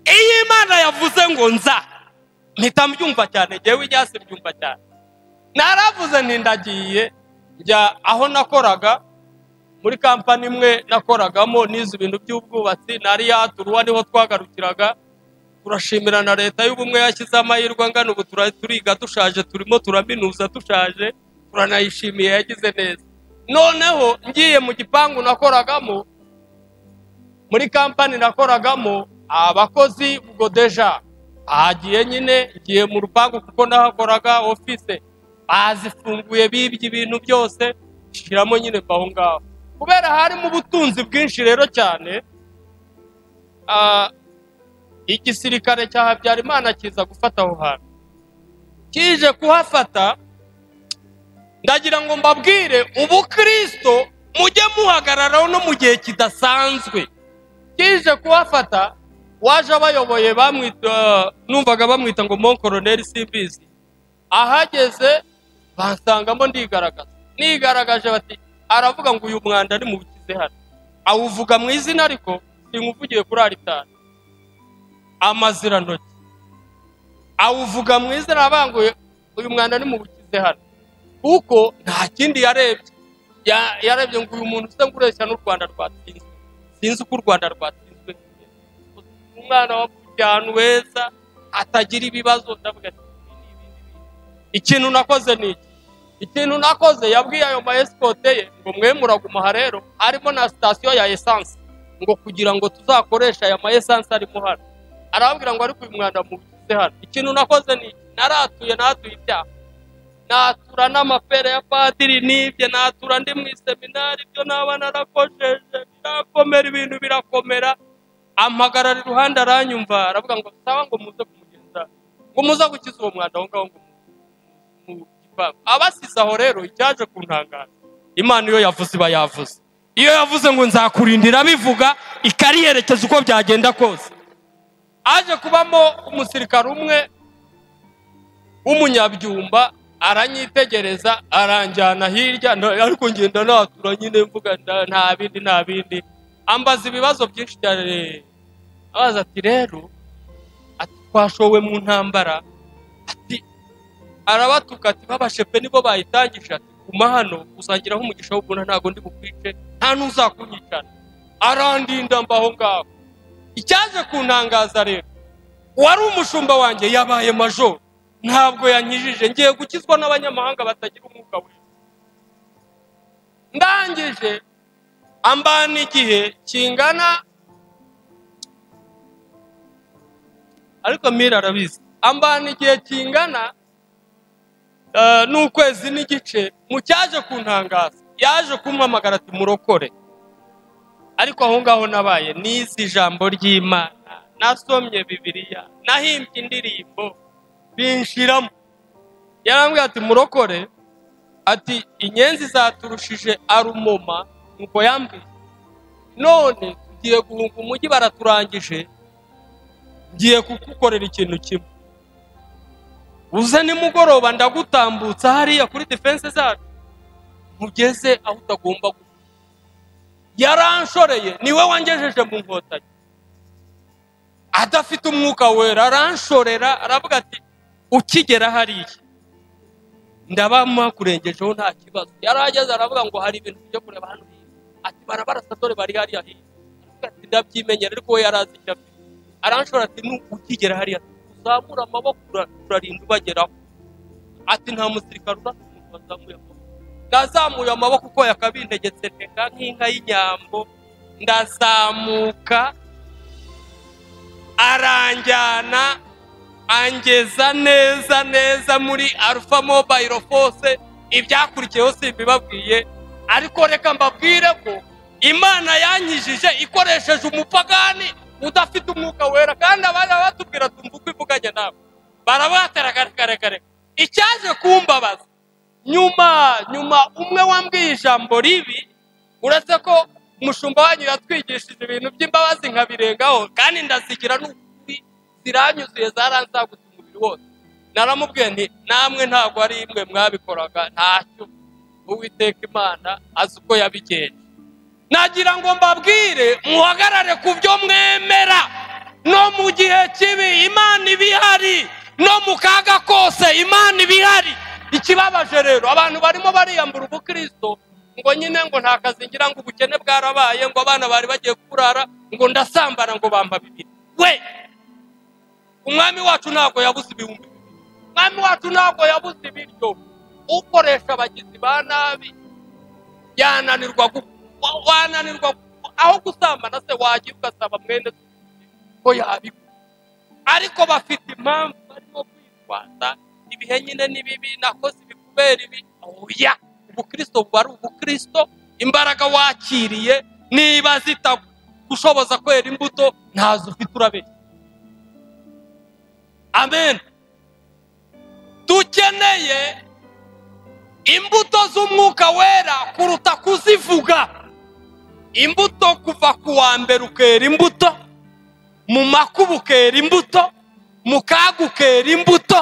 iyo imana yavuze ngo nza mpita mbyumva cyane ngewe ibyasi byumva cyane naravuze nti ndagiye njya aho nakoraga muri kampani imwe nakoragamo n'izi bintu by'ubwubatsi nari yaturuwa niho twagarukiraga turashimira na leta y'ubumwe yashyize amahirwe angana ubu tura- turiga dushaje turimo turaminuza dushaje turanayishimiye yagize neza noneho ngiye mu gipangu nakoragamo muri kampani nakoragamo abakozi godeja ahagiye nyine ngiye mu rupangu kuko nahakoraga ofise bazifunguye bibye ibintu byose nshyiramo nyine mba aho ngaho kubera harimo ubutunzi bwinshi rero cyane ah, igisirikare cya habyarimana kiza gufata aho hantu kije kuhafata ndagira ngo mbabwire ubukristo mujye muhagararaho no mu gihe kidasanzwe kije kuhafata waje abayoboye bamwita numvaga bamwita ngo mon koroneri simbizi ahageze bansangamo ndigaragaza nigaragaje bati aravuga ngo uyu mwanda ni mu bukize hano awuvuga mu izina ariko simuvugiye kuri aritari amazirantoki awuvuga mu izina abanguye uyu mwanda ni mu bukize hano kuko nta kindi yarebye Ya- yarebye ngo uyu muntu usa ngureshya n'u rwanda rwatsinzwe sinzi uko u rwanda rwatsinzwe umwana wavukiye ahantu heza atagira ibibazo ndavuga ati, ibi ni ibi ni ibi. ikintu nakoze ni iki ikintu nakoze yabwiye ayo maesikote ye ngo mwe muragumaha rero harimo na sitasiyo ya esanse ngo kugira ngo tuzakoreshe aya maesanse arimo hano arababwira ngo ariko uyu mwanda mubukize hano ikintu nakoze ni iki naratuye natuye ibyaha natura n'amapera ya padiri n'ibye natura ndi mu iseminari ibyo naba narakojeje birakomera ibintu birakomera ampagarara iruhande aranyumva aravuga ngo saba ngo muze kumugenza ngo muze gukiza uwo mwanda aho ngaho ngo mu- mu gipangu abasize aho rero icyaje kuntangaza imana iyo yavuze iba yavuze iyo yavuze ngo nzakurindira bivuga ikariyerekeza uko byagenda kose aje kubamo umusirikare umwe w'umunyabyumba aranyitegereza aranjyana hirya nda- ariko ngenda natura nyine mvuga nda- nta bindi nta bindi ambaza ibibazo byinshi cyane abaza ati rero ati twashowe mu ntambara ati arabatuka ati babashepe nibo bayitangije ati guma hano uzagiraho umugisha w'ubuna ntabwo ndi bukwice nta n'uzakunyicana arandinda mba aho ngaho icyaje kuntangaza rero uwari umushumba wanjye yabaye majoro ntabwo yankijije ngiye gukizwa n'abanyamahanga batagira umwuka wera ndangije ambana igihe kingana ariko mira arabizi ambana igihe kingana eh, n'ukwezi n'igice mu cyaje kuntangaza yaje kumpamagara ati murokore ariko aho ngaho nabaye nize ijambo ry'imana nasomye bibiliya nahimbye indirimbo binshiramo yarambwira ati murokore ati inyenzi zaturushije arumoma nuko yambwiye none tugiye guhunga umujyi baraturangije ngiye kugukorera ikintu kimwe uze nimugoroba ndagutambutsa hariya kuri defense zacu nkugeze aho utagomba gusa yaranshoreye niwe wangejeje mu nkotanyi adafite umwuka wera aranshorera aravuga ati ukigera hariya ndaba mwakurengejeho nta kibazo yari ageze aravuga ngo hari ibintu byo kureba hano hino ati barabara satore bari hariya hino aravuga ati ndabyimenyera ariko we yari azi icyo afite aranshobora ati nukigera hariya uzamura amaboko ura- urarinda ubageraho ati nta musirikare urasa umuntu wazamuye amaboko nazamuye amaboko uko yakabintegetse ntega nk'inka y'inyambo ndazamuka aranjyana angeza neza neza muri arufa mobayiro fose ibyakurikiyeho simbibabwiye ariko reka mbabwire ko imana yanyijije ikoresheje umupagani udafite umwuka wera kandi abana batubwira tumva uko ivuganye nawe barabataragarekarekare icyaje kumbabaza nyuma nyuma umwe wambwiye ijambo ribi uretse ko umushumba wanyu yatwigishije ibintu by'imbabazi nkabirengaho kandi ndazigira n'ukuri ziranyuzuye zaranzagutse umubiri wose naramubwiye nti namwe ntabwo ari imwe mwabikoraga ntacyo uwiteka imana azi uko yabigenje nagira ngo mbabwire muhagarare ku byo mwemera no mu gihe kibi imana iba ihari no mu kaga kose imana iba ihari ikibabaje rero abantu barimo bariyambura ubukristo ngo nyine ngo nta kazi ngira ngo ubukene bwarabaye ngo abana bari bagiye kurara ngo ndasambana ngo bampa bibiri we umwami wacu ntabwo yabuze ibihumbi bibiri umwami wacu ntabwo yabuze ibiryo ukoresha abagizi ba nabi yananirwa gu- wa- wananirwa aho gusambana se wajya ugasaba mwene se ko yabikora ariko bafite impamvu barimo kwitwaza ibihe nyine ni bibi nakoze ibi kubera ibi oya ubukristo buba ari ubukristo imbaraga wakiriye niba zitagushoboza kwera imbuto ntazo ufite urabeshya amen dukeneye imbuto z'umwuka wera kuruta kuzivuga imbuto kuva ku wa mbere ukera imbuto mu makuba ukera imbuto mu kaga ukera imbuto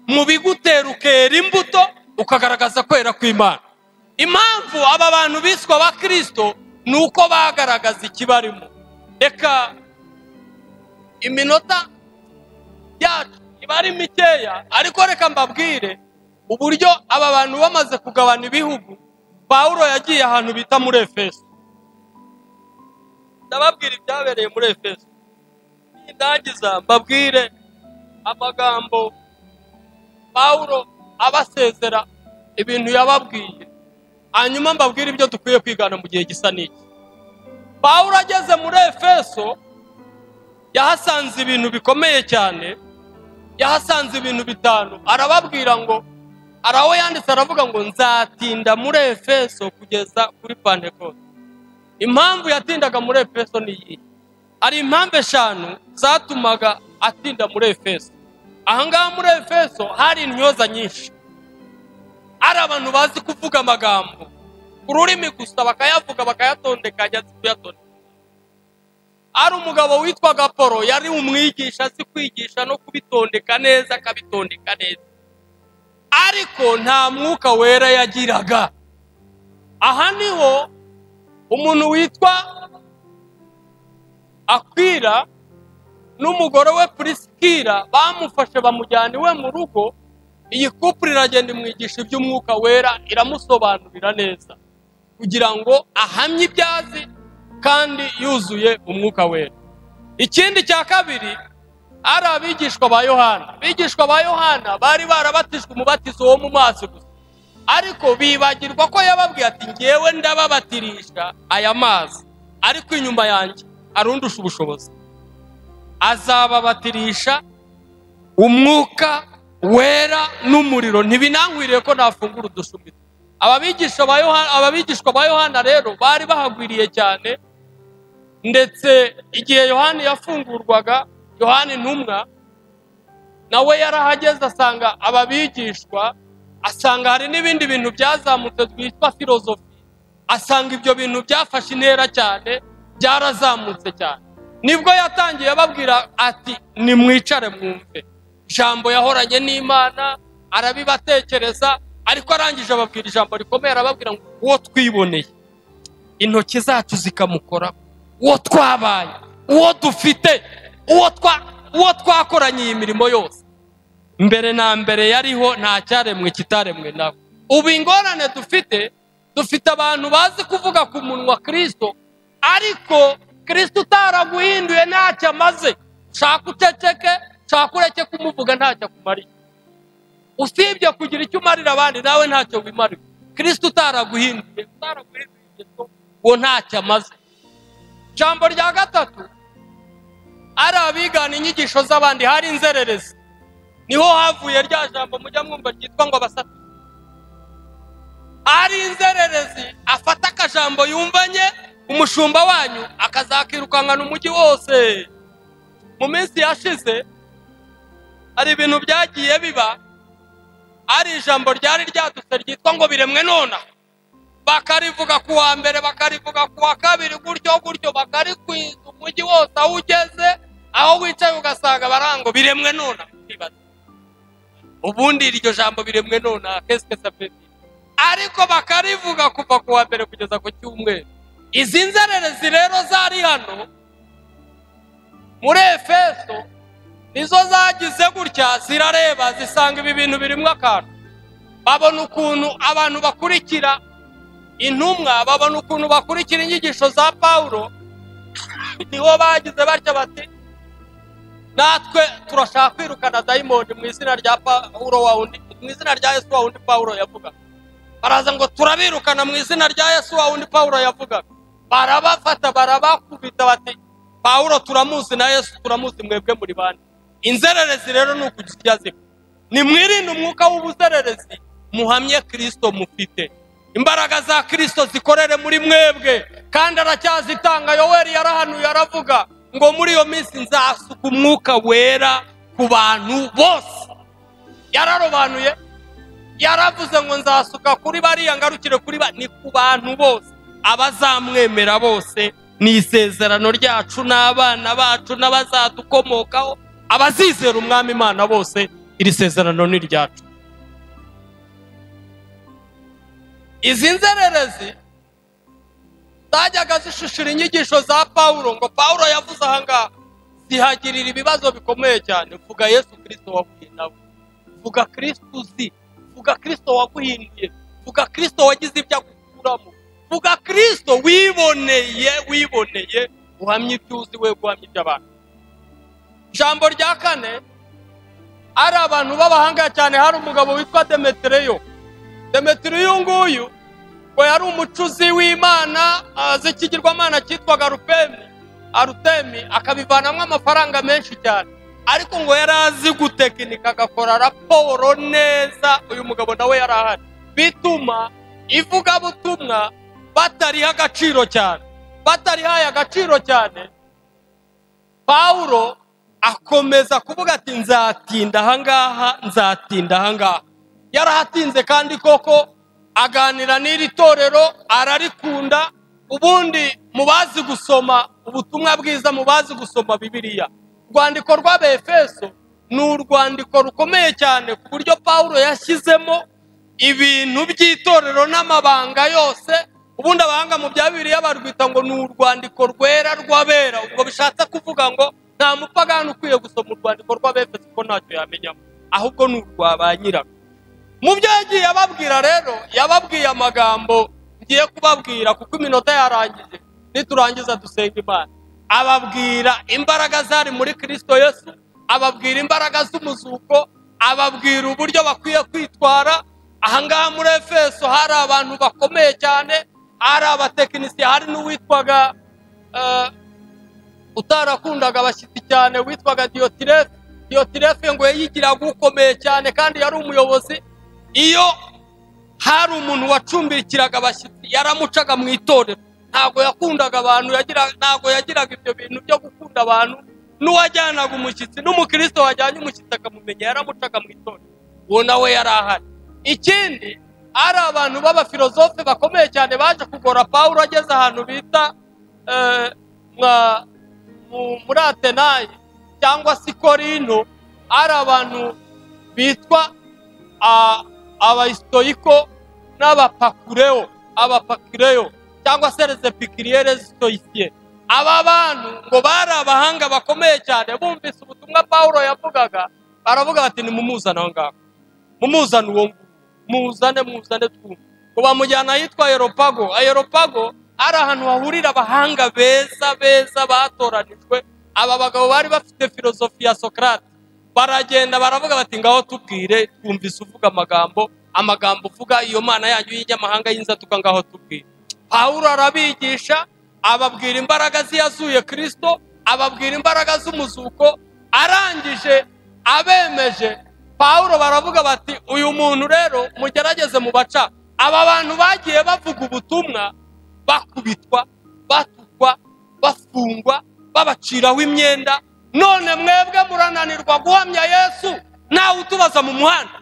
mu bigutera ukera imbuto ukagaragaza kwera kw'imana impamvu aba bantu biswe abakirisito ni uko bagaragaza ikibarimo reka iminota yacu iba ari mikeya ariko reka mbabwire uburyo aba bantu bamaze kugabana ibihugu pawulo yagiye ahantu bita muri efeso ndababwira ibyabereye muri efeso nindangiza mbabwire amagambo pawulo abasezera ibintu yababwiye hanyuma mbabwire ibyo dukwiye kwigana mu gihe gisa n'iki pawulo ageze muri efeso yahasanze ibintu bikomeye cyane yahasanze ibintu bitanu arababwira ngo hari aho yanditse aravuga ngo nzatinda muri efeso kugeza kuri pantekote impamvu yatindaga muri efeso ni iyi hari impamvu eshanu zatumaga atinda muri efeso ahangaha muri efeso hari intyoza nyinshi hari abantu bazi kuvuga amagambo ku rurimi gusa bakayavuga bakayatondekanya azi kuyatondeka hari umugabo witwaga polo yari umwigisha azi kwigisha no kubitondeka neza akabitondeka neza ariko nta mwuka wera yagiraga aha niho umuntu witwa akwira n'umugore we purisikira bamufashe bamujyana iwe mu rugo iyi kupure iragenda imwigisha iby'umwuka wera iramusobanurira neza kugira ngo ahamye ibyazi kandi yuzuye umwuka wera ikindi cya kabiri ari abigishwa ba yohana abigishwa ba yohana bari barabatijwe umubatizo wo mu mazi gusa ariko bibagirwa ko yababwiye ati ngewe ndababatirisha aya mazi ariko inyuma yanjye arundusha ubushobozi azababatirisha umwuka wera n'umuriro ntibinankwiriye ko nafungura udushumi ababigisha ba yohana ababigishwa ba yohana rero bari bahagwiriye cyane ndetse igihe yohani yafungurwaga yohani ntumwa nawe yarahageze asanga ababigishwa asanga hari n'ibindi bintu byazamutse twitwa filozofi asanga ibyo bintu byafashe intera cyane byarazamutse cyane nibwo yatangiye ababwira ati nimwicare mwumve ijambo yahoranye n'imana arabibatekereza ariko arangije ababwira ijambo rikomeye arababwira ngo uwo twiboneye intoki zacu zikamukora uwo twabaye uwo dufite uwo twa- uwo twakoranye iyi mirimo yose mbere na mbere yariho nta cyaremwe kitaremwe nawe ubu ingorane dufite dufite abantu bazi kuvuga ku munwa kirisito ariko kirisito utaraguhinduye ntacyo amaze shaka uceceke shaka ureke kumuvuga ntacyo akumariye usibye kugira icyo umarira abandi nawe ntacyo wimarira kirisita utaraguhinduye utaraguhinduye ingeso uwo ntacyo amaze ijambo rya gatatu ari abigana inyigisho z'abandi hari inzererezi niho havuye rya jambo mujya mwumva ryitwa ngo abasatu ari inzererezi afata akajambo yumvanye umushumba wanyu akazakirukankana umujyi wose mu minsi yashize hari ibintu byagiye biba ari ijambo ryari ryadutse ryitwa ngo biremwe nonaha bakarivuga ku wa mbere bakarivuga ku wa kabiri gutyo gutyo bakarikwiza umujyi wose aho ugeze aho wicaye ugasanga barango biremwe none ukibaza ubundi iryo jambo biremwe none kesike sapeti ariko bakarivuga kuva ku wa mbere kugeza ku cyumweru izi nzererezi rero zari hano muri efeso nizo zagize gutya zirareba zisanga ibi bintu birimo akantu babona ukuntu abantu bakurikira intumwa babona ukuntu bakurikira inyigisho za pawulo niho bagize batya bati natwe turashaka kwirukana dayimoni mu izina rya pawulo wa undi mu izina rya yesu wa undi pawulo yavuga baraza ngo turabirukana mu izina rya yesu wa undi pawulo yavuga barabafata barabakubita bati pawulo turamuzi na yesu turamuzi mwebwe muri bande inzererezi rero ni ukugira icyo azikora nimwirinde umwuka w'ubuzererezi muhamye kirisito mufite imbaraga za kirisito zikorere muri mwebwe kandi aracyazitanga yoweri yarahanuye aravuga ngo muri iyo minsi nzasuka umwuka wera ku bantu bose yararobanuye yaravuze ngo nzasuka kuri bariya ngarukire kuri ba ni ku bantu bose abazamwemera bose ni isezerano ryacu n'abana bacu n'abazadukomokaho abazizera umwami imana bose iri sezerano ni iryacu izi nzererezi zajyaga zishishira inyigisho za pawulo ngo pawulo yavuze aha ngaha zihagirira ibibazo bikomeye cyane vuga yesu kirisito waguye nawe vuga kirisito uzi vuga kirisito waguhinduye vuga kirisito wagize ibyo agukuramo vuga kirisito wiboneye wiboneye uhamye ibyo uzi we guhamya ibyo abantu ijambo rya kane ari abantu b'abahanga cyane hari umugabo witwa demetereyo demetiri uyu nguyu ngo yari umucuzi w'imana z'ikigirwamana cyitwaga rupemi arutemi akabivanamo amafaranga menshi cyane ariko ngo yari azi gutekinika agakora raporo neza uyu mugabo nawe yari ahari bituma ivugabutumwa batariha agaciro cyane batarihaye agaciro cyane pawulo akomeza kuvuga ati nzatinda ahangaha nzatinda ahangaha yarahatinze kandi koko aganira n'iri torero ararikunda ubundi mu bazi gusoma ubutumwa bwiza mu bazi gusoma bibiriya urwandiko rw'abefeso ni urwandiko rukomeye cyane ku buryo paul yashyizemo ibintu by'itorero n'amabanga yose ubundi abahanga mu bya bibiriya barwita ngo ni urwandiko rwera rw'abera ubwo bishatse kuvuga ngo nta mupagani ukwiye gusoma urwandiko rw'abefeso kuko ntacyo yamenyamo ahubwo ni urwa ba nyirago mu byo yagiye ababwira rero yababwiye amagambo ngiye kubabwira kuko iminota yarangije niturangiza dusenga imana ababwira imbaraga zari muri kirisito yesu ababwira imbaraga z'umuzuko ababwira uburyo bakwiye kwitwara ahangaha muri efeso hari abantu bakomeye cyane hari abatekinisiye hari n'uwitwaga utarakundaga abashyitsi cyane witwaga diyotirefe diyotirefe ngo yayigiraga ukomeye cyane kandi yari umuyobozi iyo hari umuntu wacumbikiraga abashyitsi yaramucaga mu itorero ntabwo yakundaga abantu ntabwo yagiraga ibyo bintu byo gukunda abantu n'uwajyanaga umushyitsi n'umukristo wajyanye umushyitsi akamumenya yaramucaga mu itorero uwo nawe yari ahari ikindi hari abantu b'abafilozofe bakomeye cyane baje kugora pawulo ageze ahantu bita muri atenayi cyangwa se korino hari abantu bitwa abayisitoyiko n'abapakureyo abapakireyo cyangwa se rezepikiriyere zitoyisiye aba bantu ngo bari abahanga bakomeye cyane bumvise ubutumwa paul yavugaga baravuga bati ni mumuzane aho ngaho mumuzane uwo nguwo muzane muzane twumve ngo bamujyana ahitwa ayeropago ayeropago ari ahantu hahurira abahanga beza beza batoranijwe aba bagabo bari bafite filozofi ya sokarate baragenda baravuga bati ngaho tubwire twumvise uvuga amagambo amagambo uvuga iyo mana yanyu y'inyamahanga y'inzatuka ngaho tubwire pawulo arabigisha ababwira imbaraga ziyazuye kirisito ababwira imbaraga z'umuzuko arangije abemeje pawulo baravuga bati uyu muntu rero mugerageze mu baca aba bantu bagiye bavuga ubutumwa bakubitwa batukwa bafungwa babaciraho imyenda none mwebwe murananirwa guhamya yesu ntawe utubaza mu muhanda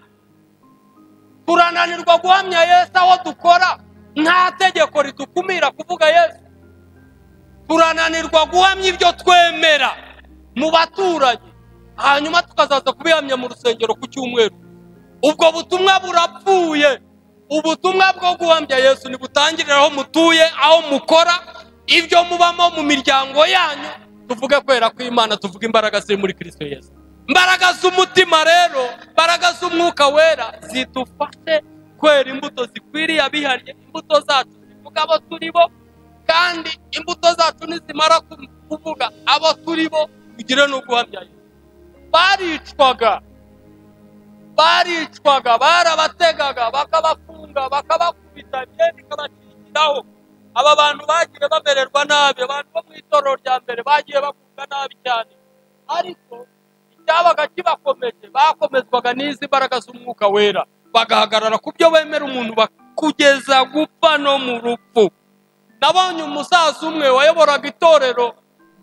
turananirwa guhamya yesu aho dukora nta tegeko ridukumira kuvuga yesu turananirwa guhamya ibyo twemera mu baturanyi hanyuma tukazaza kubihamya mu rusengero ku cyumweru ubwo butumwa burapfuye ubutumwa bwo guhamya yesu ntibutangirire aho mutuye aho mukora ibyo mubamo mu miryango yanyu tuvuge kwera kw'imana tuvuge imbaraga ziri muri kirisito yesu imbaraga z'umutima rero imbaraga z'umwuka wera zidufashe kwera imbuto zikwiriye abihariye imbuto zacu zivuga abo turi bo kandi imbuto zacu nizimara kuvuga abo turi bo tugire no guhamya yesu baricwaga baricwaga barabategaga bakabafunga bakabakubita imyenda ikabakingiraho aba bantu bagiye bamererwa nabi abantu bo mu itorero rya mbere bagiye bakunga nabi cyane ariko icyabaga kibakomeje bakomezwaga n'izi mbaraga z'umwuka wera bagahagarara ku byo bemera umuntu bakugeza gupfa no mu rupfu nabonye umusaza umwe wayoboraga itorero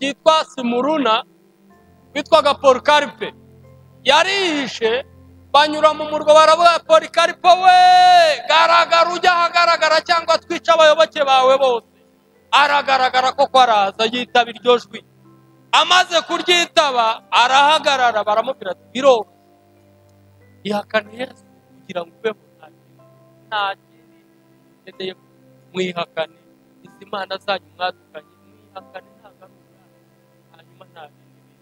ryitwa simuruna witwaga paul karipe yarihishe banyura mu murwa baravuga paul karipe we garagara ujya ahagaragara cyangwa twica abayoboke bawe bose aragaragara koko araza yitaba iryo jwi amaze kuryitaba arahagarara baramubwira ati biroroshye ihakane yesu kugira ngo ubeho nta kintu nta kintu ukeneye mwihakane izi mana zanyu mwadukanye mwihakane nta ngaruka hanyuma nta bindi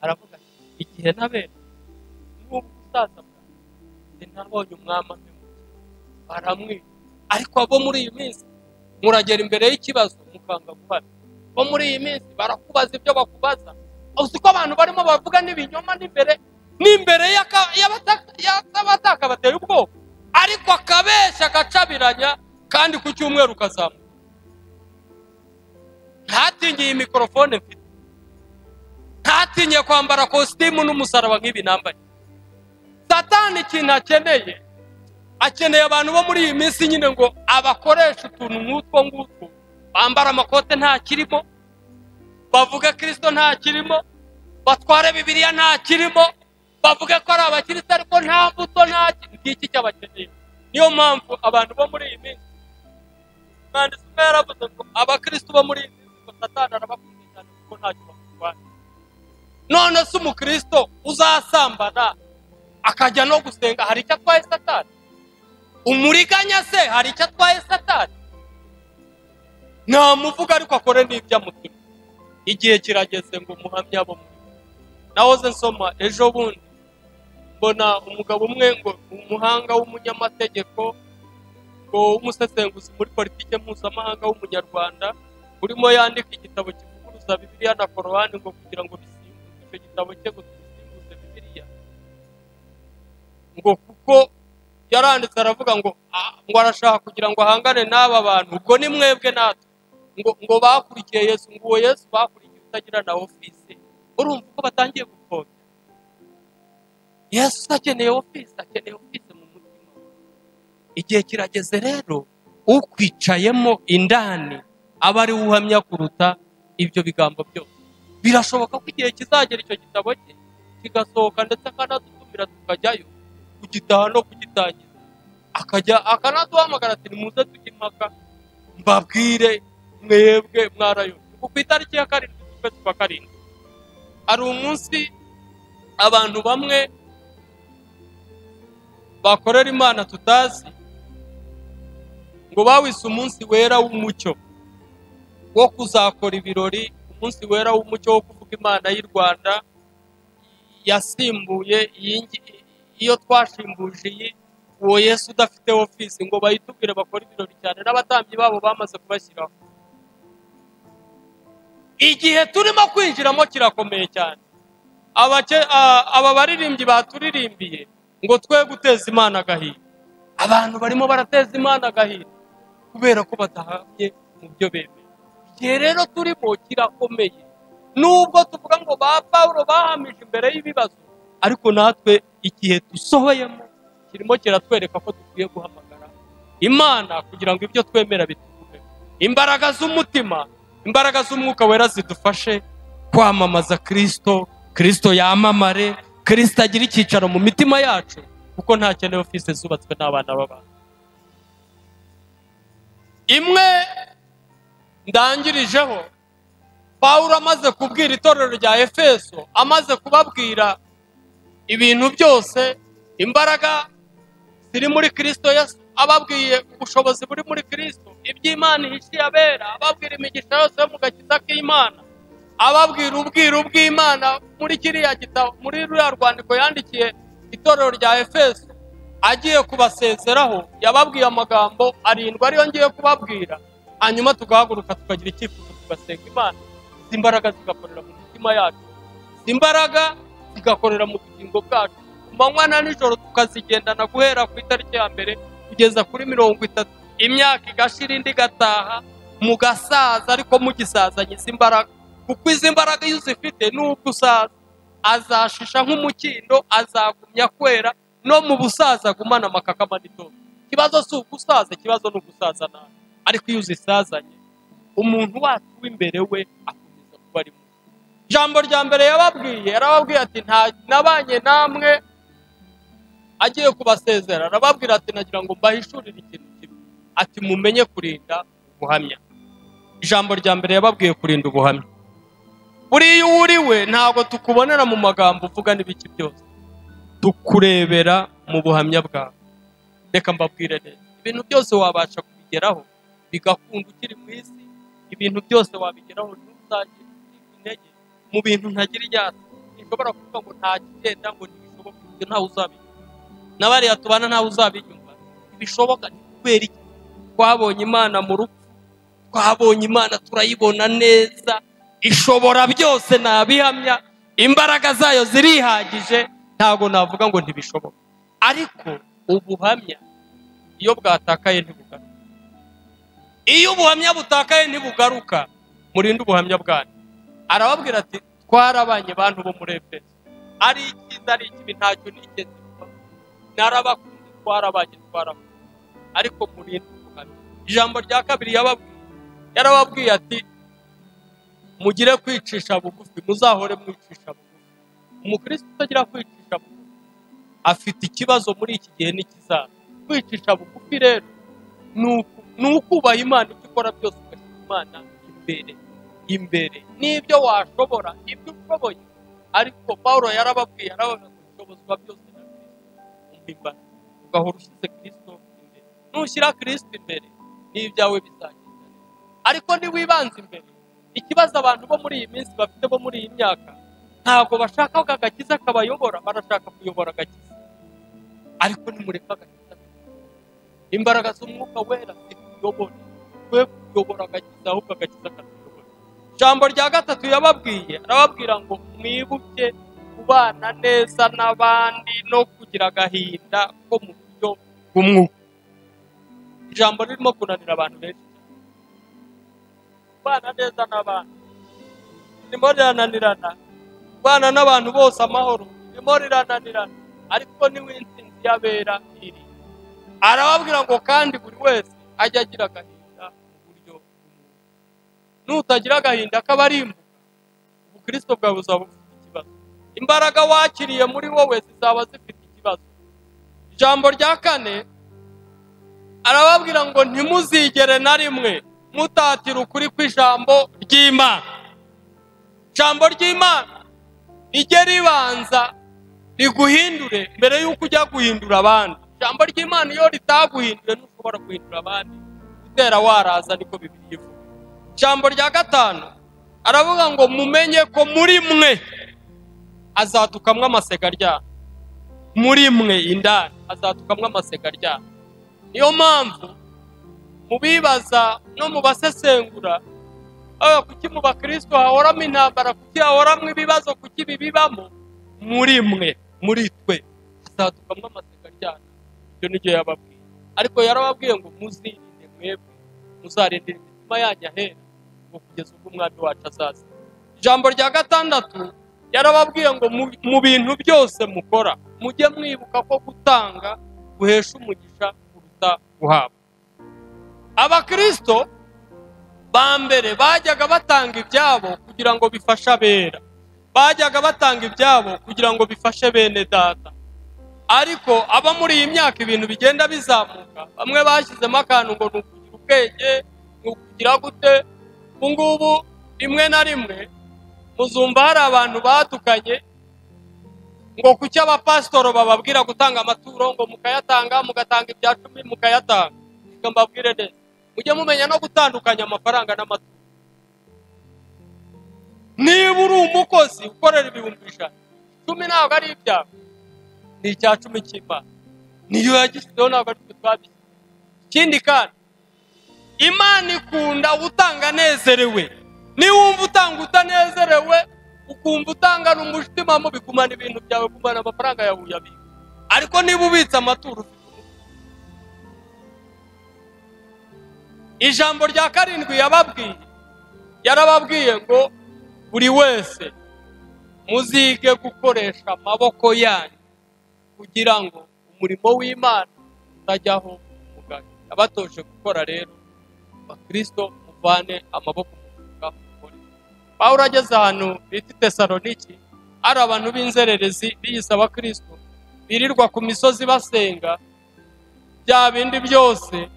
aravuga ati igihe nabera n'ubu umusaza bwanjye nabonye umwami amemutse baramwica ariko abo muri iyi minsi muragera imbere y'ikibazo mukanga guhana bo muri iyi minsi barakubaza ibyo bakubaza uzi ko abantu barimo bavuga n'ibinyoma n'imbere n'imbere y'aka- y'abataka- y'abataka bateye ubwoba ariko akabeshya agacabiranya kandi ku cyumweru ukazamuka ntatingiye iyi mikorofone mfite ntatinye kwambara kositimu n'umusaraba nk'ibi nambaye satani ikintu akeneye akeneye abantu bo muri iyi minsi nyine ngo abakoresha utuntu nk'utwo ngutwo bambara amakote nta kirimo bavuge kirisito nta kirimo batware bibiliya nta kirimo bavuge ko ari abakirisitu ariko nta mbuto nta ki- ngiki cyabakeneye niyo mpamvu abantu bo muri iyi minsi umwanditsi umwe yaravuze ngo abakirisitu bo muri iyi minsi ngo satani arabakunze cyane kuko ntacyo bakurwanya none se umukristo uzasambana akajya no gusenga hari icyo atwaye satani umuriganya se hari icyo atwaye satani ntamuvuga ariko akore n'iby'amutima igihe kirageze ngo muhamye abo muri nahoze nsoma ejo bundi mbona umugabo umwe ngo umuhanga w'umunyamategeko ngo w'umusesenguzi muri politiki mpuzamahanga w'umunyarwanda urimo yandika igitabo kivuguruza bibiliya na korowani ngo kugira ngo bisimbuze icyo gitabo cye ngo bisimbuze bibiliya ngo kuko yaranditse aravuga ngo "Ah, ngo arashaka kugira ngo ahangane n'aba bantu ubwo ni mwebwe natwe ngo ngo bakurikiye yesu ngo uwo yesu bakurikiye utagira na ofisi urumva ko batangiye gupfobya yesu akeneye ofisi akeneye ofisi mu mutima we. igihe kirageze rero ukwicayemo indani aba ari we uhamya kuruta ibyo bigambo byose birashoboka ko igihe kizagera icyo gitabo cye kigasohoka ndetse akanadutumira tukajyayo kugitaha no kugitangiza akajya akanaduhamagara ati nimuze tujye impaka mbabwire mwebwe mwarayobye ku itariki ya karindwi z'ukwezi kwa karindwi hari umunsi abantu bamwe bakorera imana tutazi ngo bawise umunsi wera w'umucyo wo kuzakora ibirori umunsi wera w'umucyo wo kuvuga imana y'i rwanda yasimbuye iyi ngi- iyo twashimbuje iyi uwo yesu udafite ofisi ngo bayitubwire bakore ibirori cyane n'abatambyi babo bamaze kubashyiraho igihe turimo kwinjiramo kirakomeye cyane Abake- a- aba baririmbyi baturirimbiye ngo twe guteza imana agahinda abantu barimo barateza imana agahinda kubera ko badahamye mu byo bemeye igihe rero turimo kirakomeye nubwo tuvuga ngo ba pawulo bahamije imbere y'ibibazo ariko natwe igihe dusohoyemo kirimo kiratwereka ko dukwiye guhamagara imana kugira ngo ibyo twemera bitugume imbaraga z'umutima imbaraga z'umwuka wera zidufashe kwamamaza kirisito kirisito yamamare kirisito agire icyicaro mu mitima yacu kuko nta kene ofisi zubatswe n'abana b'abantu imwe ndangirijeho pawulo amaze kubwira itorero rya efeso amaze kubabwira ibintu byose imbaraga ziri muri kirisito yesu ababwiye ubushobozi buri muri kirisito iby'imana ihishiye abera ababwira imigisha yose yo mu gakiza k'imana ababwira ubwiru bw'imana muri kiriya gitabo muri ruriya rwandiko yandikiye itorero rya efeso agiye kubasezeraho yababwiye amagambo arindwi ariyo ngiye kubabwira hanyuma tugahaguruka tukagira icyifuzo tugasenga imana izi mbaraga zigakorera mu mitima yacu izi mbaraga zigakorera mu bugingo bwacu ku manywa na nijoro tukazigendana guhera ku itariki ya mbere kugeza kuri mirongo itatu imyaka igashira indi igataha mugasaza ariko mugisazanye izi mbaraga kuko izi mbaraga iyo uzifite nubwo usaza azashisha nk'umukindo azagumya kwera no mu busaza agumana amakakama n'itondo ikibazo si ugusaza ikibazo ni ugusaza nabi ariko iyo uzisazanye umuntu wacu w'imbere we akomeza kuba ari mubi ijambo rya mbere yababwiye yarababwiye ati nta nabanye namwe agiye kubasezera arababwira ati nagira ngo mbahishurire ikintu kimwe ati mumenye kurinda ubuhamya ijambo rya mbere yababwiye kurinda ubuhamya buriya uwo uri we ntabwo tukubonera mu magambo uvuga n'ibiki byose tukurebera mu buhamya bwawe reka mbabwire neza ibintu byose wabasha kubigeraho bigakunda ukiri mu isi ibintu byose wabigeraho ntuzagira intege mu bintu ntagira iryata ntishobora kuvuga ngo nta kigenda ngo ntibishoboke ibyo ntawe uzabigira n'abariya tubana ntawe uzabinyumva ntibishoboka ni kubera iki twabonye imana mu rupfu twabonye imana turayibona neza ishobora byose nabihamya imbaraga zayo zirihagije ntabwo navuga ngo ntibishoboka ariko ubuhamya iyo bwatakaye ntibugaruka iyo ubuhamya butakaye ntibugaruka murinde ubuhamya bwanyu arababwira ati twarabanye bantu bo muri efeso ari icyiza ari ikibi ntacyo nigeze kuba narabakunze twarabanye twarabakunze ariko murinde ubuhamya ijambo rya kabiri yababwiye yarababwiye ati mugire kwicisha bugufi muzahore mwicisha bugufi umukristo utagira kwicisha bugufi afite ikibazo muri iki gihe n'ikizaza kwicisha bugufi rero ni uku- ni ukubaha imana ibyo ukora byose ugashyira imana imbere imbere n'ibyo washobora ibyo ushoboye ariko paul yarababwiye arababwira ngo ubushobozi byose na kirisito umpimbana ugahora ushyize kirisito imbere nushyira kirisito imbere n'ibyawe bizagenda neza ariko ntiwibanze imbere ikibazo abantu bo muri iyi minsi bafite bo muri iyi myaka ntabwo bashaka ko agakiza kabayobora barashaka kuyobora agakiza ariko nimureka agakiza imbaraga z'umwuka wera zituyobora twe kuyobora agakiza ahubwo agakiza katuyobora ijambo rya gatatu yababwiye arababwira ngo mwibuke kubana neza n'abandi no kugira agahinda ko mu buryo bw'umwuka ijambo ririmo kunanira abantu benshi kubana neza n'abandi ririmo rirananirana kubana n'abantu bose amahoro ririmo rirananirana ariko niwe insinzi y'abera iri arababwira ngo kandi buri wese ajye agira agahinda mu buryo bw'umwuka nutagira agahinda k'abarimbuka ubukristo bwawe buzaba bufite ikibazo imbaraga wakiriye muri wowe zizaba zifite ikibazo ijambo rya kane arababwira ngo ntimuzigere na rimwe mutatira ukuri kw'ijambo ry'imana ijambo ry'imana rijye ribanza riguhindure mbere y'uko ujya guhindura abandi ijambo ry'imana iyo ritaguhinduye ntushobora guhindura abandi gutera waraza niko bibiri ivuga ijambo rya gatanu aravuga ngo mumenye ko muri mwe hazadukamwa amasega aryana muri mwe indani hazadukamwa amasega aryana niyo mpamvu mu bibaza no mu basesengura Ah, kuki mu bakirisito hahoramo intambara kuki hahoramo ibibazo kuki bibibamo muri mwe muri twe hazatukamo amaseka cyane ibyo nibyo yababwiye ariko yarababwiye ngo muzirinde mwebwe muzarindira imitima yanyu ahera ngo kugeza ubwo umwami wacu azaza ijambo rya gatandatu yarababwiye ngo mu- mu bintu byose mukora mujye mwibuka ko gutanga guhesha umugisha kuruta guhabwa abakirisito ba mbere bajyaga batanga ibyabo kugira ngo bifashe abera bajyaga batanga ibyabo kugira ngo bifashe bene data ariko aba muri iyi myaka ibintu bigenda bizamuka bamwe bashyizemo akantu ngo ni ukugira ubwenge ni ukugira gute ubu ngubu rimwe na rimwe muzumva hari abantu batukanye ngo kuki abapasitoro bababwira gutanga amaturo ngo mukayatanga mugatanga ibya cumi mukayatanga reka mbabwire neza mujye mumenya no gutandukanya amafaranga n'amaturo niba uri umukozi ukorera ibihumbi ijana icumi ntabwo ari ibyawe ni icya cumi cy'imana niyo yagishyizeho ntabwo ari twe twabishyizeho ikindi kandi imana ikunda utanga anezerewe niwumva utanga utanezerewe ukumva utangana umutima mubi kumana ibintu byawe kumana amafaranga yawe uyabika ariko niba ubitse amaturo ufite ijambo rya karindwi yababwiye yarababwiye ngo buri wese muzige gukoresha amaboko yanyu kugira ngo umurimo w'imana utajyaho umugani abatoje gukora rero bakristo muvane amaboko mu mufuka mukore pawulo ageze ahantu bita tesaloniki hari abantu b'inzererezi biyise abakristo birirwa ku misozi basenga bya bindi byose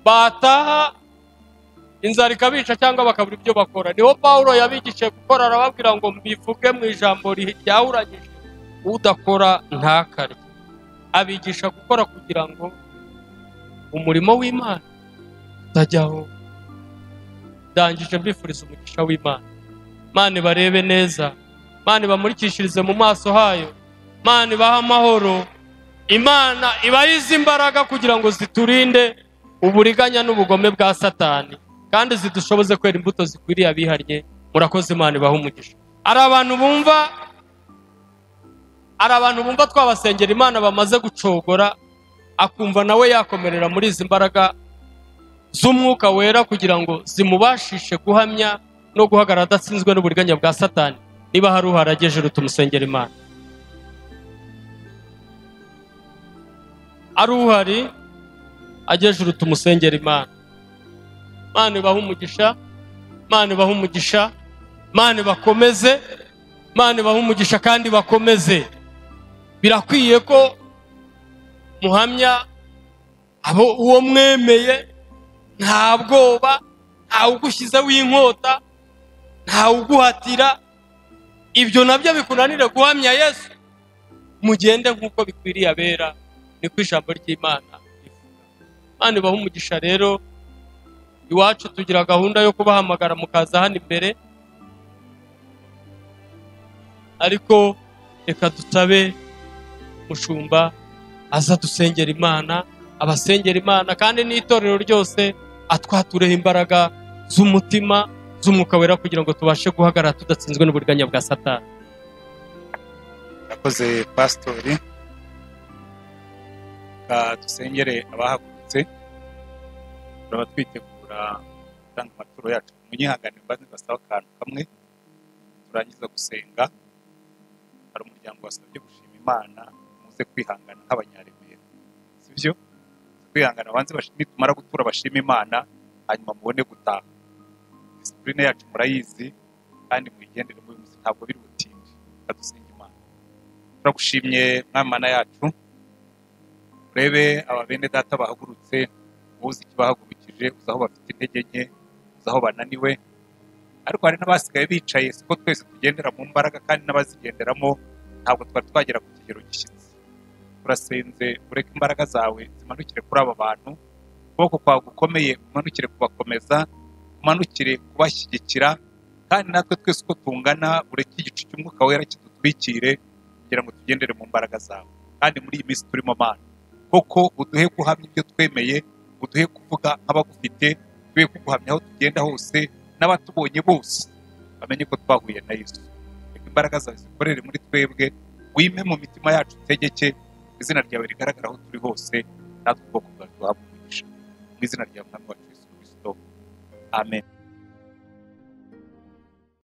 bataha inzara ikabica cyangwa bakabura ibyo bakora niho paul yabigishije gukora arababwira ngo mbivuge mu ijambo ri- ryahuranyije udakora ntakarye abigisha gukora kugira ngo umurimo w'imana utajyaho ndangije mbifuriza umugisha w'imana mana ibarebe neza mana ibamurikishirize mu maso hayo mana ibahe amahoro imana ibahize imbaraga kugira ngo ziturinde uburiganya n'ubugome bwa satani kandi zidushoboze kwera imbuto zikwiriye abihannye murakoze imana ibaha umugisha hari abantu bumva hari abantu bumva twabasengera imana bamaze gucogora akumva nawe yakomerera muri izi mbaraga z'umwuka wera kugira ngo zimubashishe guhamya no guhagarara adatsinzwe n'uburiganya bwa satani niba hari uharageje tumusengera imana ari uhari agejuru tumusengera imana imana ibahe umugisha imana ibahe umugisha imana ibakomeze imana ibahe umugisha kandi bakomeze birakwiye ko muhamya abo uwo mwemeye nta bwoba ntawe ugushyizeho inkota ntawe uguhatira ibyo nabyo bikunanire guhamya yesu mugende nk'uko bikwiriye abera niko ijambo ry'imana rivuga Imana ibahe umugisha rero iwacu tugira gahunda yo kubahamagara mukaza hano imbere ariko reka dutabe mushumba aza dusengera imana abasengera imana kandi n'itorero ryose atwatureho imbaraga z'umutima z'umwuka wera kugira ngo tubashe guhagarara tudatsinzwe n'uburiganya bwa satani murakoze pasitori Reka dusengere abahagurutse turaba twitegura gutanga amaturo yacu munyihangane mbanze mbasaba akantu kamwe turangiza gusenga hari umuryango wasabye gushima imana muze kwihangana nk'abanyaremera si byo kwihangana banze bashi- nitumara gutura bashima imana hanyuma mubone gutaha disipurine yacu murayizi kandi muyigendere muri munsi ntabwo biri butinde kadusenga imana turagushimye mwamana yacu urebe aba bene data bahagurutse uzi icyo bahagurukije uzi aho bafite intege nke uzi aho bananiwe ariko hari n'abasigaye bicaye siko twese tugendera mu mbaraga kandi n'abazigenderamo ntabwo twari twagera ku kigero gishyitse turasenze ureke imbaraga zawe zimanukire kuri aba bantu ukuboko kwawe gukomeye umanukire kubakomeza umanukire kubashyigikira kandi natwe twese uko tungana ureke igicu cy'umwuka wera kidutwikire kugira ngo tugendere mu mbaraga zawe kandi muri iyi minsi turimo mana koko uduhe guhamya ibyo twemeye uduhe kuvuga nk'abagufite uduhe kuguhamya aho tugenda hose n'abatubonye bose bamenye ko twahuye na yesu reka imbaraga zawe zikorere muri twebwe wime mu mitima yacu utegeke izina ryawe rigaragara aho turi hose natwe ubwoko bwawe duhabwa umugisha mu izina rya mwami wacu yesu kirisito amen